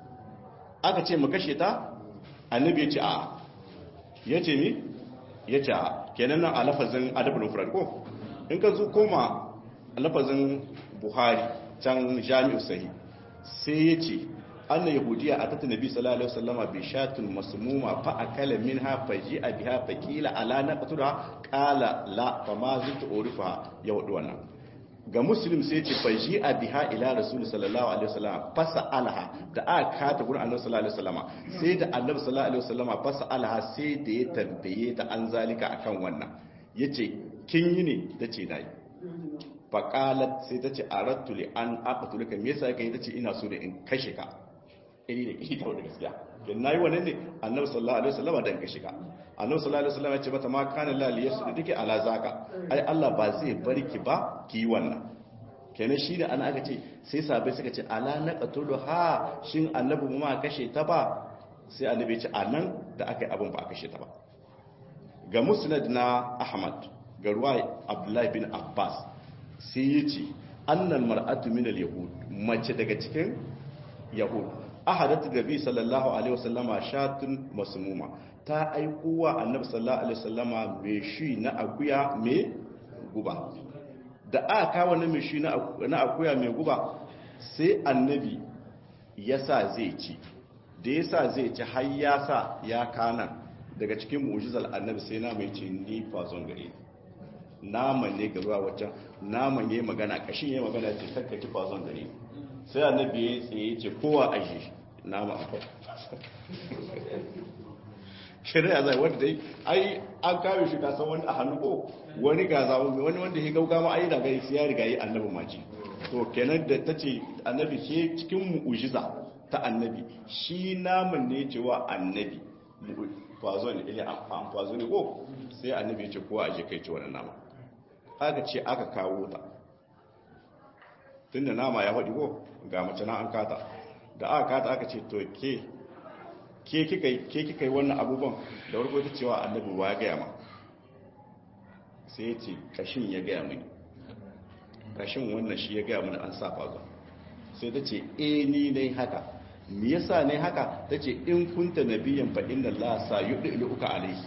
Speaker 1: aka ce mu kashe ta annabi ya ce a ya ce mi ya ce a kenan nan a lafazin adabul mufrad ko in ka zo koma lafazin buhari can jami'u sahi sai ya ce anna yahudiya a tattun nabi sallallahu alaihi wasallama bi shatun masmuma fa akala minha faji a biha faqila ala naqtura qala la fa ma zitu urifa ya wadu wannan ga muslim sai ce faji a biha ila rasul sallallahu alaihi wasallama fasa alaha da aka kata gurin annabi sallallahu alaihi wasallama sai da annabi sallallahu alaihi wasallama fasa alaha sai da ya tambaye ta an zalika akan wannan yace kin yi ne tace nayi faƙalat sai ta ce a rattuli an aƙatulika me yasa kai ta ce ina so da in kashe ka iri da kishi ta wadda gaskiya don na yi wannan ne annabi sallallahu alaihi wasallam dan kashe ka annabi sallallahu alaihi wasallam ya ce mata ma kana la liyasu da dake ala zaka ai Allah ba zai bar ki ba ki yi wannan kenan shi da ana aka ce sai sabai suka ce ala naqatulu ha shin annabi mu ma kashe ta ba sai annabi ya ce anan da aka yi abin ba a kashe ta ba ga musnad na ahmad ga ruwa abdullahi bin abbas sai ya ce annan mar'atu min al-yahud mace daga cikin yahud ahadatu nabi sallallahu alaihi wasallama shatun masmuma ta aiko wa annabi sallallahu alaihi wasallama mai shi na akuya mai guba da aka kawo na mai shi na akuya mai guba sai annabi ya sa zai ci da ya sa zai ci har ya sa ya kana daga cikin mu'jizal annabi sai na mai ce ni fazon gare naman ne ga ruwa waccan naman ya yi magana kashin ya yi magana ce kakka ki fazon gare sai annabi ya tsaye ce kowa a shi nama akwai shari'a zai wanda dai ai an kawo shi kasan wani a hannu ko wani gaza wani wanda ya gauga ma ai daga ya riga yi annabi maji to kenan da ta ce annabi ke cikin mu'ujiza ta annabi shi naman ne cewa annabi fazo ne ile an fazo ne ko sai annabi ya ce kowa a je kai ci wannan nama aka ce aka kawo ta tunda nama ya faɗi ko ga mace na an kata da aka kata aka ce to ke ke kika yi wannan abubuwan da warko ta cewa annabi wa ya gaya ma sai ya ce kashin ya gaya mini kashin wannan shi ya gaya mini an sa fazo sai ta ce e ni ne haka me yasa ne haka ta ce in kunta nabiyan fa inna la sa yudilu uka alaihi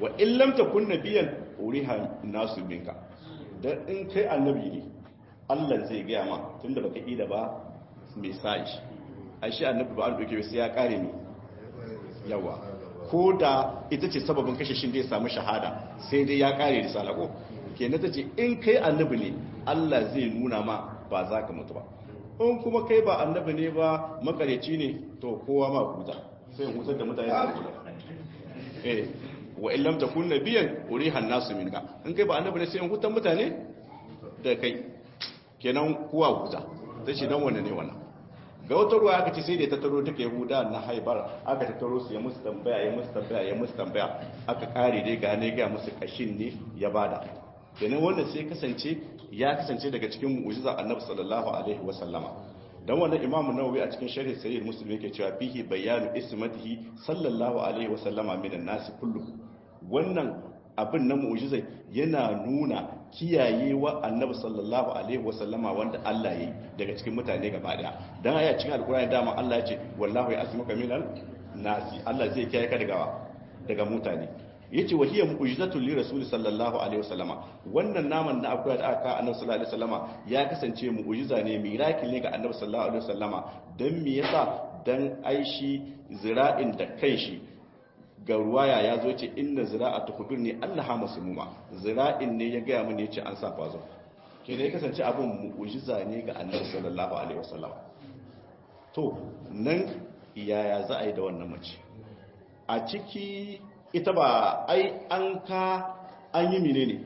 Speaker 1: wa in lam takun nabiyan uriha nasu minka dan in kai annabi ne Allah zai gaya ma tunda baka ida ba message ai shi annabi ba an doke sai ya kare ni yawa ko da ita ce sababin kashe shi da ya samu shahada sai dai ya kare risala ko kenan ta ce in kai annabi ne Allah zai nuna ma ba za ka mutu ba in kuma kai ba annabi ne ba makareci ne to kowa ma huta sai in hutar da mutane da huta eh wa in lam takun nabiyan uriha an-nasu minka in kai ba annabi ne sai in hutar mutane da kai kenan kowa huta ta ce dan wanne ne wannan ga wata ruwa aka ce sai da ta taro duka yahuda na haibar aka ta taro su ya musu tambaya ya musu tambaya ya musu tambaya aka kare dai ga ne ga musu kashin ne ya bada kenan wannan sai kasance ya kasance daga cikin mu'jiza annabi sallallahu alaihi wa sallama dan wannan imam nawawi a cikin sharhi sahih muslim yake cewa fihi bayanu ismatihi sallallahu alaihi wa sallama minan nas kullu wannan abin na mu'jiza yana nuna kiyayewa annabi sallallahu alaihi wa sallama wanda Allah yi daga cikin mutane gaba daya dan aya cikin alqur'ani dama Allah ya ce wallahu ya'simuka minal nasi Allah zai kiyaye ka daga daga mutane yace wa hiya mu'jizatul li rasul sallallahu alaihi wasallama wannan naman na akwai da aka annabi sallallahu alaihi wasallama ya kasance mu'jiza ne miracle ne ga annabi sallallahu alaihi wasallama dan me yasa dan aishi zira'in da kanshi ga ruwaya ya zo ce inna zira'atu hudurni allaha masmuma zira'in ne ya ga mun yace an sa fazo ke da ya kasance abin mu'jiza ne ga annabi sallallahu alaihi wasallama to nan yaya za a yi da wannan mace a ciki ita ba ai an ka an yi mine ne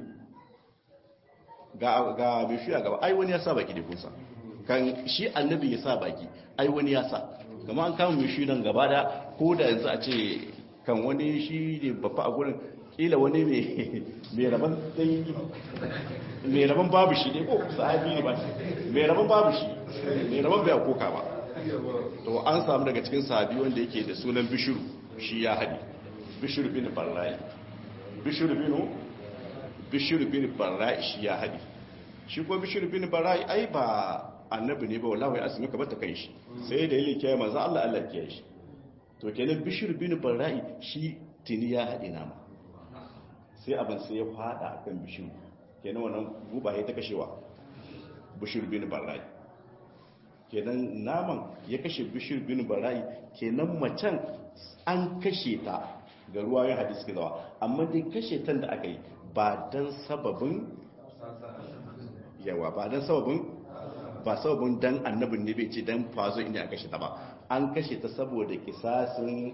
Speaker 1: ga bishi a gaba ai wani ya sa baki da kunsa kan shi annabi ya sa baki ai wani ya sa gama an kama bishi nan gaba da ko da yanzu a ce kan wani shi ne babba a gurin kila wani mai rabon dangi mai rabon babu shi ne ko sahabi ne ba mai rabon babu shi mai rabon bai koka ba to an samu daga cikin sahabi wanda yake da sunan bishiru shi ya haɗi bishir bin barra'i bishir bin bishir bin barra'i shi ya hadi shi ko bishir bin barra'i ai ba annabi ne ba wallahi asmi ka bata kai shi sai da yake kiyaye manzo Allah Allah kiyaye shi to kenan bishir bin barra'i shi tini ya hadi nama sai abin sai ya fada akan bishir kenan wannan guba ya ta kashewa bishir bin barra'i kenan naman ya kashe bishir bin barra'i kenan macen an kashe ta ga ruwa ya hadis ke zawa amma dai kashe tan da aka yi ba don sababin yawa ba don sababin ba sababin dan annabin ne bai ce dan fazo inda aka kashe ta ba an kashe ta saboda kisasin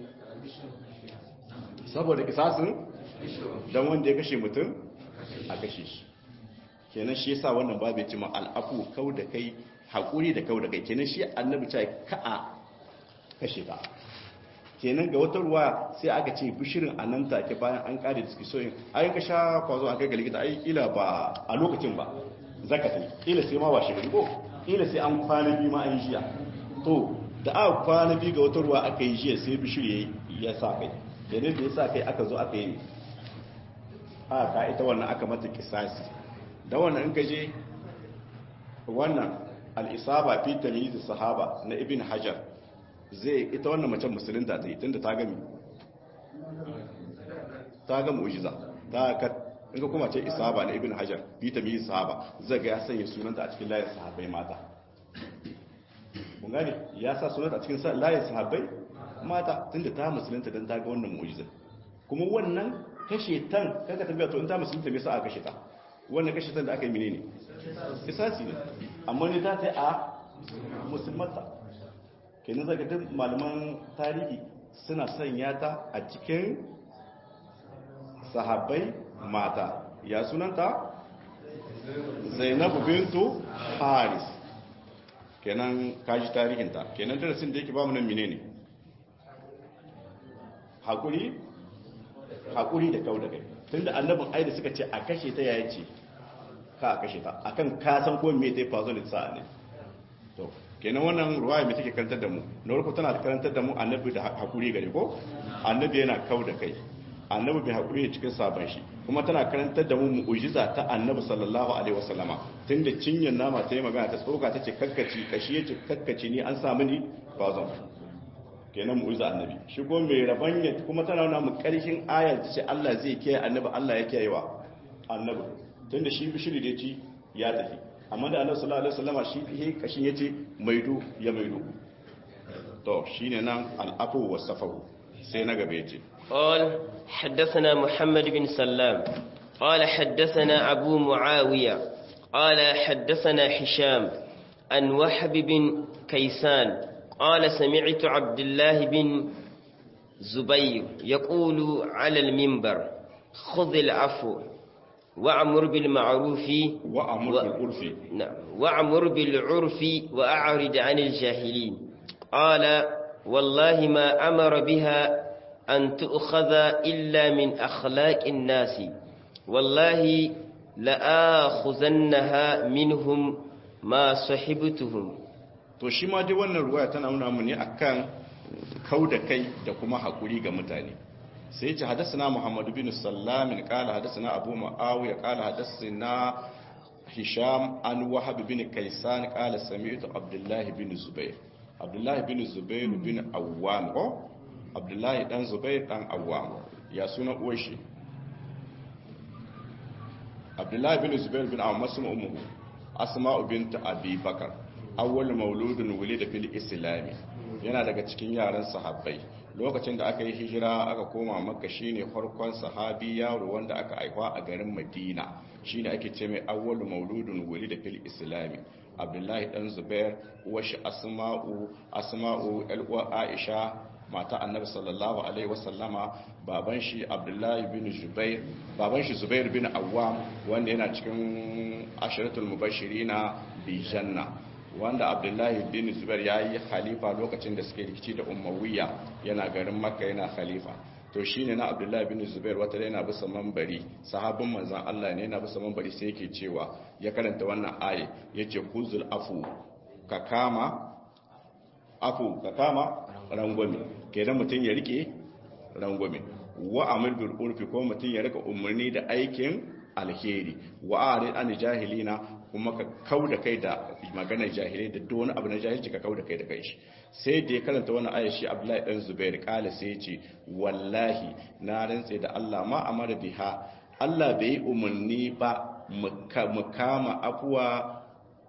Speaker 1: saboda kisasin don wanda ya kashe mutum a kashe shi kenan shi yasa wannan babu ya ce ma al'afu kau da kai haƙuri da kau da kai kenan shi annabi ce ka a kashe ta kenan ga wata ruwa sai aka ce bishirin a nan take bayan an kare diskisoyin ai ka sha kwazo an kai ga likita ai kila ba a lokacin ba zaka tai kila sai ma ba shi ko kila sai an kwana biyu ma an jiya to da aka kwana biyu ga wata ruwa aka yi jiya sai bishir ya sa kai kenan da ya sa kai aka zo aka yi a ka ita wannan aka mata kisasi da wannan in ka je wannan al-isaba fi tamyiz sahaba na ibn hajar zai ita wannan macen musulunta ta yi tunda ta gami ta ga mu'jiza ta ka in ka kuma ce isaba na ibn hajar bi ta mi sahaba zai ga ya sanya sunanta a cikin layin sahabbai mata kun gane ya sa sunanta a cikin layin sahabbai mata tunda ta musulunta dan ta ga wannan mu'jiza kuma wannan kashe tan kaga tafiya to in ta musulunta me yasa aka kashe ta wannan kashe tan da aka yi menene kisasi ne amma ne ta ta a musulmanta kenan zaka duk malaman tarihi suna sanya ta a cikin sahabbai mata ya sunanta zainabu bintu haris kenan kaji tarihinta kenan darasin da yake ba mu nan menene hakuri hakuri da kau da kai tunda annabin ai da suka ce a kashe ta yaya ce ka a kashe ta akan ka san ko me ta fazo da sa'a ne to kenan wannan ruwaya mai take karantar da mu na farko tana karantar da mu annabi da hakuri gare ko annabi yana kau da kai annabi bai hakuri ne cikin sabon shi kuma tana karantar da mu mu'jiza ta annabi sallallahu alaihi wasallama tunda cinyan nama ta yi magana ta tsoka ta ce kakkaci kashi yace kakkaci ni an samu ni bazan kenan mu'ujiza annabi shi ko mai rabanya kuma tana nuna mu karshen ayar ce Allah zai kiyaye annabi Allah ya kiyayewa annabi tunda shi bishiri da ci ya tafi amma da annabi sallallahu alaihi wasallama shi he kashin yace maido ya maido to shine nan al'afu wasafahu sai na gaba yace
Speaker 2: قال حدثنا محمد بن سلام قال حدثنا أبو معاوية قال حدثنا حشام عن وحب بن كيسان قال سمعت عبد الله بن زبير يقول على المنبر خذ العفو وأمر بالمعروف
Speaker 1: وأمر بالعرف
Speaker 2: نعم وأمر بالعرف وأعرض عن الجاهلين قال والله ما أمر بها أن تؤخذ إلا من أخلاق الناس والله لآخذنها منهم ما صحبتهم
Speaker 1: to shi ma dai wannan ruwaya tana nuna mu ne akan kau da kai da kuma hakuri ga mutane sai ya ce hadasana Muhammad bin Sallam qala hadasana Abu Muawiya qala hadasana Hisham an Wahab bin Kaysan qala sami'tu Abdullah bin Zubair Abdullah bin Zubair bin Awwam ko Abdullah dan Zubair dan Awwam ya suna uwar shi Abdullah bin Zubair bin Awwam masu ummu Asma'u bint Abi Bakar awwal mauludun wulida fil islam yana daga cikin yaran sahabbai lokacin da aka yi hijira aka koma makka shine farkon sahabi yaro wanda aka haifa a garin madina shine ake ce mai awwal mauludun wulida fil islam abdullahi dan zubair uwashi asma'u asma'u alwa aisha mata annabi sallallahu alaihi wasallama baban shi abdullahi bin zubair baban shi zubair bin awwam wanda yana cikin asharatul mubashirina bi janna wanda abdullahi bin zubair ya yi khalifa lokacin da suke rikici da umawiya yana garin makka yana khalifa to shine na abdullahi bin zubair wata da yana bisa mambari sahabin manzan allah ne yana bisa mambari sai yake cewa ya karanta wannan aye yace kuzul afu ka kama afu ka kama rangwame kenan mutum ya rike rangwame wa amir bil urfi ko mutum ya rika umarni da aikin alheri wa arid an jahilina kuma ka kau da kai da maganar jahilai da duk wani abu na jahilci ka kau da kai da kai shi sai da ya karanta wani aya shi Abdullahi dan Zubair kala sai ya ce wallahi na rantse da Allah ma amara biha Allah bai umarni ba mu kama afuwa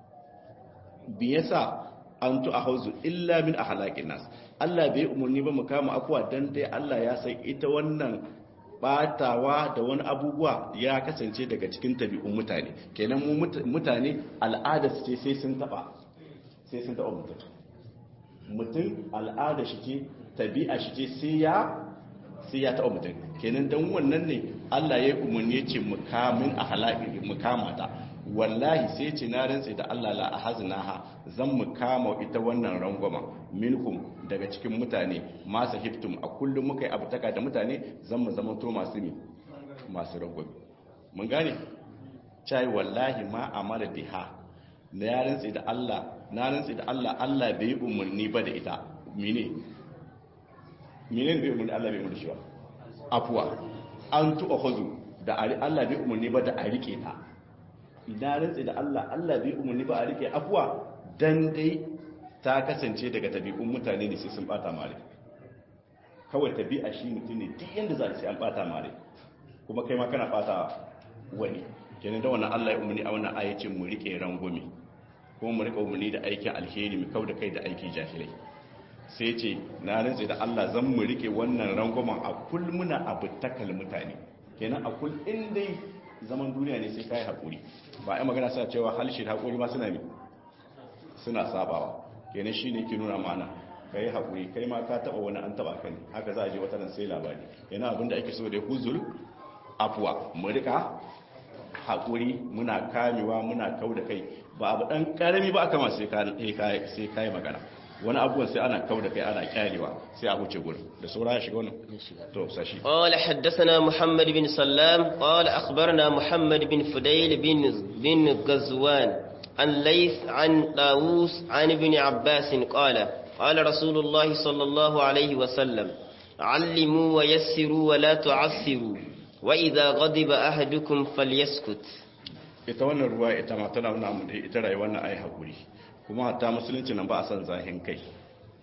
Speaker 1: biyasa an tu ahauzu illa min ahlaqin nas Allah bai umarni ba mu kama afuwa dan dai Allah ya san ita wannan batawa da wani abubuwa ya kasance daga cikin tabi'un mutane kenan mu mutane al'ada su ce sai sun taba sai sun taba mutum mutum al'ada shi ce tabi'a shi ce sai ya sai ya taba mutum kenan dan wannan ne Allah ya umarni ya ce mukamin ahlaqi mukamata wallahi sai ce na rantse da Allah la ahaznaha zan mu kama ita wannan rangwama minkum daga cikin mutane masu hiftum a kullum muka yi abutaka da mutane zan mu zama to masu ne masu rangwame mun gane cai wallahi ma amara biha na ya rantse da Allah na rantse da Allah Allah bai umarni ba da ita mine mine bai umarni Allah bai umarni shi ba afuwa an tu'a huzu da Allah bai umarni ba da a rike ta na rantsi da Allah Allah bai umarni ba a rike afuwa dan dai ta kasance daga tabi'un mutane ne sai sun bata mare kawai tabi'a shi mutum ne duk yanda za sai an bata mare kuma kai ma kana bata wani kenan da wannan Allah ya umarni a wannan ayatin mu rike rangwame kuma mu rika umarni da aikin alheri mu kauda kai da aikin jahilai sai ce na rantsi da Allah zan mu rike wannan rangwamen a kul muna abu takal mutane kenan a kul in dai zaman duniya ne sai kai hakuri ba ai magana suna cewa halshe hakuri ma suna ne suna sabawa kenan shine ke nuna mana kai hakuri kai ma ka taba wani an taba kan haka za a je wata ran sai labari yana abinda ake so da huzul afwa mu rika hakuri muna kamewa muna kau da kai ba abu dan karami ba aka ma sai kai sai kai magana wani abubuwan sai ana kau da kai ana kyarewa sai a wuce gurin da saura ya shiga wannan to sashi
Speaker 2: قال حدثنا محمد بن سلام قال أخبرنا محمد بن فديل بن بن غزوان عن ليث عن طاووس عن ابن عباس قال قال رسول الله صلى الله عليه وسلم علموا ويسروا ولا تعسروا وإذا غضب أحدكم فليسكت
Speaker 1: ita wannan ruwa ita ma tana nuna mu da ita rayuwar na ai hakuri kuma hatta musulunci nan ba a san zahin kai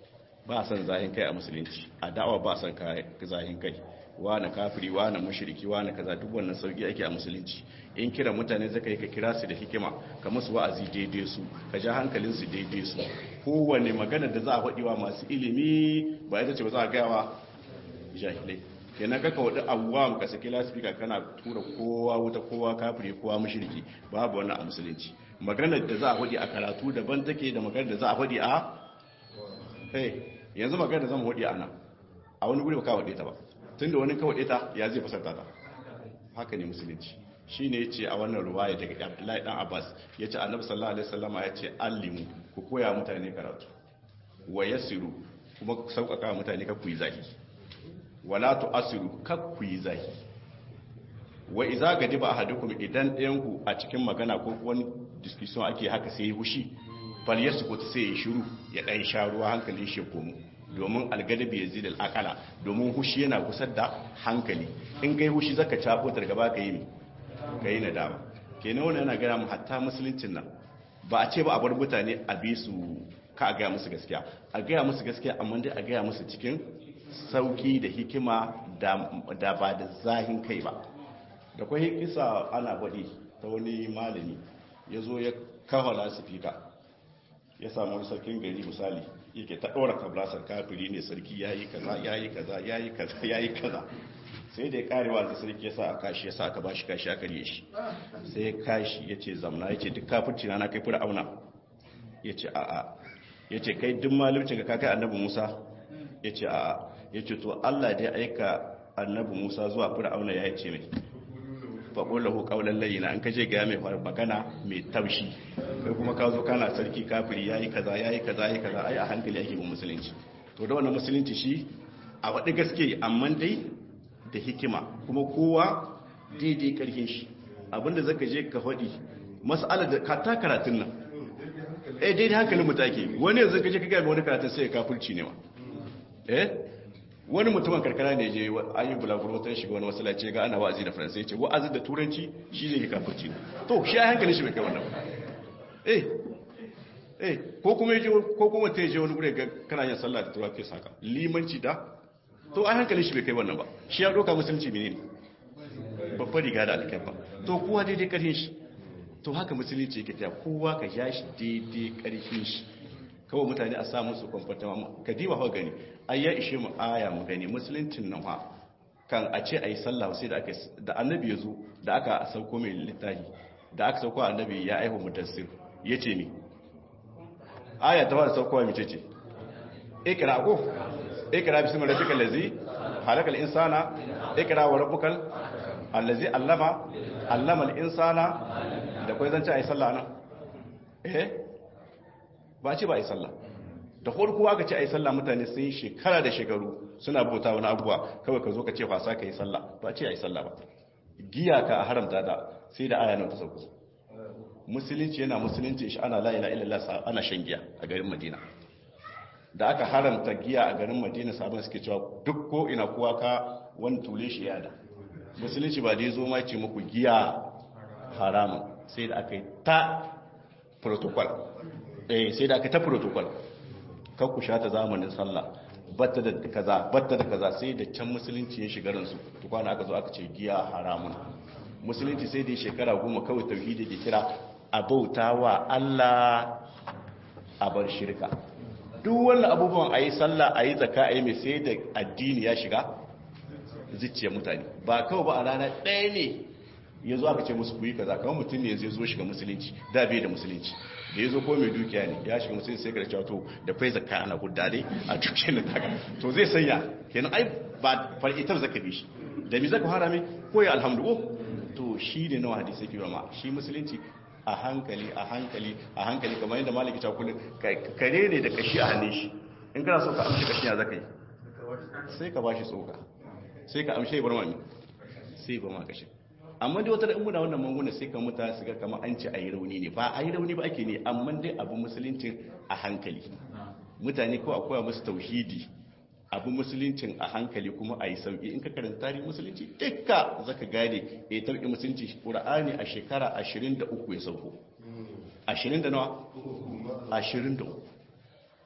Speaker 1: ba san zahin kai a musulunci a da'awa ba san zahin kai wani kafiri wani mushriki wani kaza duk wannan sauki ake a musulunci in kira mutane zaka yi ka kira su da hikima ka musu wa'azi daidai su ka ja hankalin su daidai su kowane magana da za a faɗi wa masu ilimi ba ita ce ba za a gaya wa jahilai kenan kaka wadi awwam ka saki lasifika kana tura kowa wuta kowa kafiri kowa mushriki babu wannan a musulunci maganar da za a faɗi a karatu daban take da maganar da za a faɗi a hey yanzu maganar da zan faɗi a nan a wani guri ba ka faɗe ta ba tunda wani ka faɗe ta ya zai fasarta ta haka ne musulunci shine yace a wannan ruwaya daga Abdullahi dan Abbas yace Annabi sallallahu alaihi wasallama yace allimu ku koya mutane karatu wa yasiru kuma ku sauƙaƙa mutane ka ku yi zahi wala tu'asiru ka ku yi zahi wa iza gadiba ahadukum idan ɗayan ku a cikin magana ko wani discussion ake haka sai ya hushi fal yaskutu sai ya shiru ya dan sha ruwa hankalin shi komo domin algadabi yazid al-aqala domin hushi yana kusar da hankali in kai hushi zaka cabo ta gaba ka yi ka yi nadama kenan wannan yana gaya mu hatta musuluncin nan ba a ce ba a bar mutane a bi su ka a gaya musu gaskiya a gaya musu gaskiya amma dai a gaya musu cikin sauki da hikima da ba da zahin kai ba da kwai kisa ana faɗi ta wani malami ya zo ya kawo lasifika ya samu wani sarkin gari misali yake ta ɗora kablasar kafiri ne sarki ya yi kaza ya yi kaza ya yi kaza ya yi kaza sai da ya karewa da sarki ya sa a kashi ya sa aka bashi kashi aka riye shi sai ya kashi ya ce zamna ya ce duk kafirci na kai fura auna ya ce a'a ya ce kai duk malimcin ka kai annabi musa ya ce a'a ya ce to allah da ya aika annabi musa zuwa fura auna ya ce mai faƙon lahu ƙaunar layina an kaje gaya mai magana mai taushi kai kuma ka zo kana sarki kafiri ya yi kaza ya yi kaza ya yi kaza ai a hankali ake bin musulunci to da wannan musulunci shi a waɗi gaske amma dai da hikima kuma kowa daidai ƙarfin shi abinda zaka je ka faɗi mas'ala da ka ta karatun nan eh daidai hankalin mu take wani yanzu ka je ka gaya wani karatun sai ya kafirci ne ma eh wani mutumin karkara ne je ayi bulaguro wata shiga wani masallaci ga ana wa'azi da faransai ce wa'azi da turanci shi ne kafirci to shi a hankalin shi bai kai wannan eh eh ko kuma yaje ko kuma ta je wani gure ga kana yin sallah da turanci saka limanci da to a hankalin shi bai kai wannan ba shi ya doka musulunci menene babbar riga da alkaifa to kowa daidai karfin shi to haka musulunci yake tafiya kowa ka ja shi daidai karfin shi kawai mutane a samun su kwamfata ka diba hau gani ai ya ishe mu aya mu gani musuluncin nan ha kan a ce a yi sallah sai da aka da annabi ya zo da aka sauko mai littafi da aka sauko annabi ya aihu mudassir ya ce ni aya ta fara saukowa mace ce ikra ko ikra bismi rabbikal ladzi halakal insana ikra wa rabbukal allazi allama allama al insana da kai zance a yi sallah nan eh ba ce ba a yi sallah da farko aka ce a yi sallah mutane sun yi shekara da shekaru suna bauta wani abubuwa kawai ka zo ka ce fasa ka yi sallah ba ce a yi sallah ba giya ka a haramta da sai da aya nan ta sauko musulunci yana musulunci shi ana la ilaha illallah ana shan giya a garin madina da aka haramta giya a garin madina sabon suke cewa duk ko ina kowa ka wani tule shi yada musulunci ba da ya zo ma ce muku giya haramun sai da aka yi ta protocol eh sai da aka ta protocol kan ku sha ta zamanin sallah batta da kaza batta da kaza sai da can musulunci ya shiga ransu tukwana aka zo aka ce giya haramun musulunci sai da shekara goma kawai tauhidi ke kira a bauta wa Allah a bar shirka duk wannan abubuwan a yi sallah a yi zaka a yi mai sai da addini ya shiga zuciyar mutane ba kawai ba a rana ɗaya ne ya zo aka ce musu kuyi kaza kawai mutum ne zai zo shiga musulunci da bai da musulunci da ya zo ko mai dukiya ne ya shiga musulunci sai ka da to da fai zakka ana hudda dai a dukiyar da taka to zai sanya kenan ai ba far'itar zaka bi shi da mi zaka fara mai ko ya alhamdu to shi ne nawa hadisi ke ma shi musulunci a hankali a hankali a hankali kamar yadda maliki ta kullum kare ne da kashi a hannun shi in kana so ka amshi kashi ya zaka yi sai ka bashi tsoka sai ka amshe bar mami sai ba ma kashi amma dai wata da muna wannan manguna sai ka mutane su ga kamar an ce a yi rauni ne ba a yi rauni ba ake ne amma dai abu musuluncin a hankali mutane ko akwai musu tauhidi abu musuluncin a hankali kuma a yi sauƙi in ka karanta tarihin musulunci dukka zaka gane ya tarki musulunci ƙura'ani a shekara 23 ya sauko 20 da nawa 23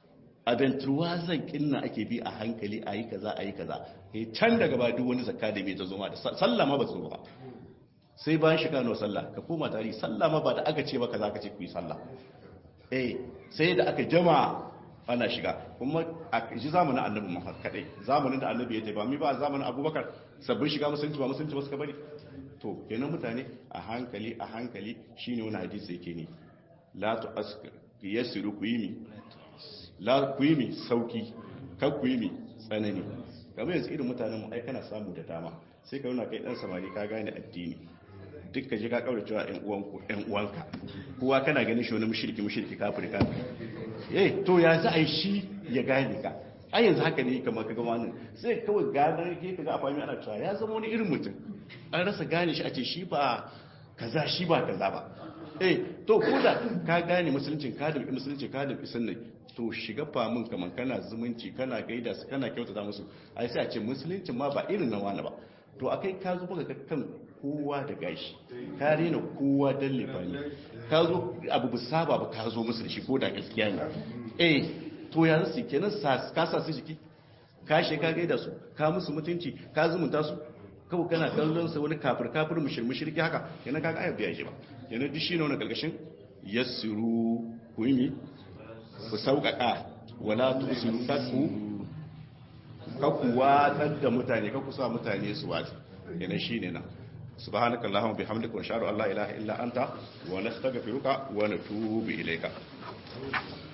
Speaker 1: abentuwa zan kinna ake bi a hankali a yi kaza a yi kaza eh can daga ba duk wani zakka da mai ta zo ma da sallah ma ba su ba sai bayan shiga nawa sallah ka koma tarihi sallah ma ba da aka ce ba kaza ka ce ku yi sallah eh sai da aka jama ana shiga kuma a ji zamanin annabi Muhammad kadai zamanin da annabi ya ce ba mi ba zamanin Abubakar sabbin shiga musulunci ba musulunci ba suka bari to kenan mutane a hankali a hankali shine wani hadisi yake ne la tu askar yasiru ku yi mi la ku yi mi sauki kar ku yi mi tsanani kamar yanzu irin mutanen mu ai kana samu da dama sai ka nuna kai dan samari ka gane addini duk ka je ka kaura cewa ƴan uwanku ƴan uwanka kowa kana ganin shi wani mushriki mushriki kafiri kafiri eh to ya za a yi shi ya gane ka a yanzu haka ne kamar ka ga wani sai kawai gadar ke ka ga a fahimi ana cewa ya zama wani irin mutum an rasa gane shi a ce shi ba kaza shi ba kaza ba eh to ko da ka gane musuluncin ka da musulunci ka da sunna to shiga famin kamar kana zumunci kana gaida su kana kyautata musu ai sai a ce musuluncin ma ba irin na wani ba to akai ka zo baka kan kowa da gashi ka rena kowa dan lefani ka zo abu bu saba ba ka zo musu da shi ko da gaskiya ne eh to ya zasu kenan ka sa su jiki ka she ka gaida su ka musu mutunci ka zumunta su kawai kana kallon sa wani kafir kafir mushir mushriki haka kenan ka ga ayar biya shi ba kenan duk shi ne wani galgashin yassiru ku yi ku sauƙaƙa wala tusiru kakku kakku watsar da mutane kakku sa mutane su watsi kenan shi ne nan subhanaka allahumma bihamdika wa ashhadu an la ilaha illa anta wa nastaghfiruka wa natubu ilayka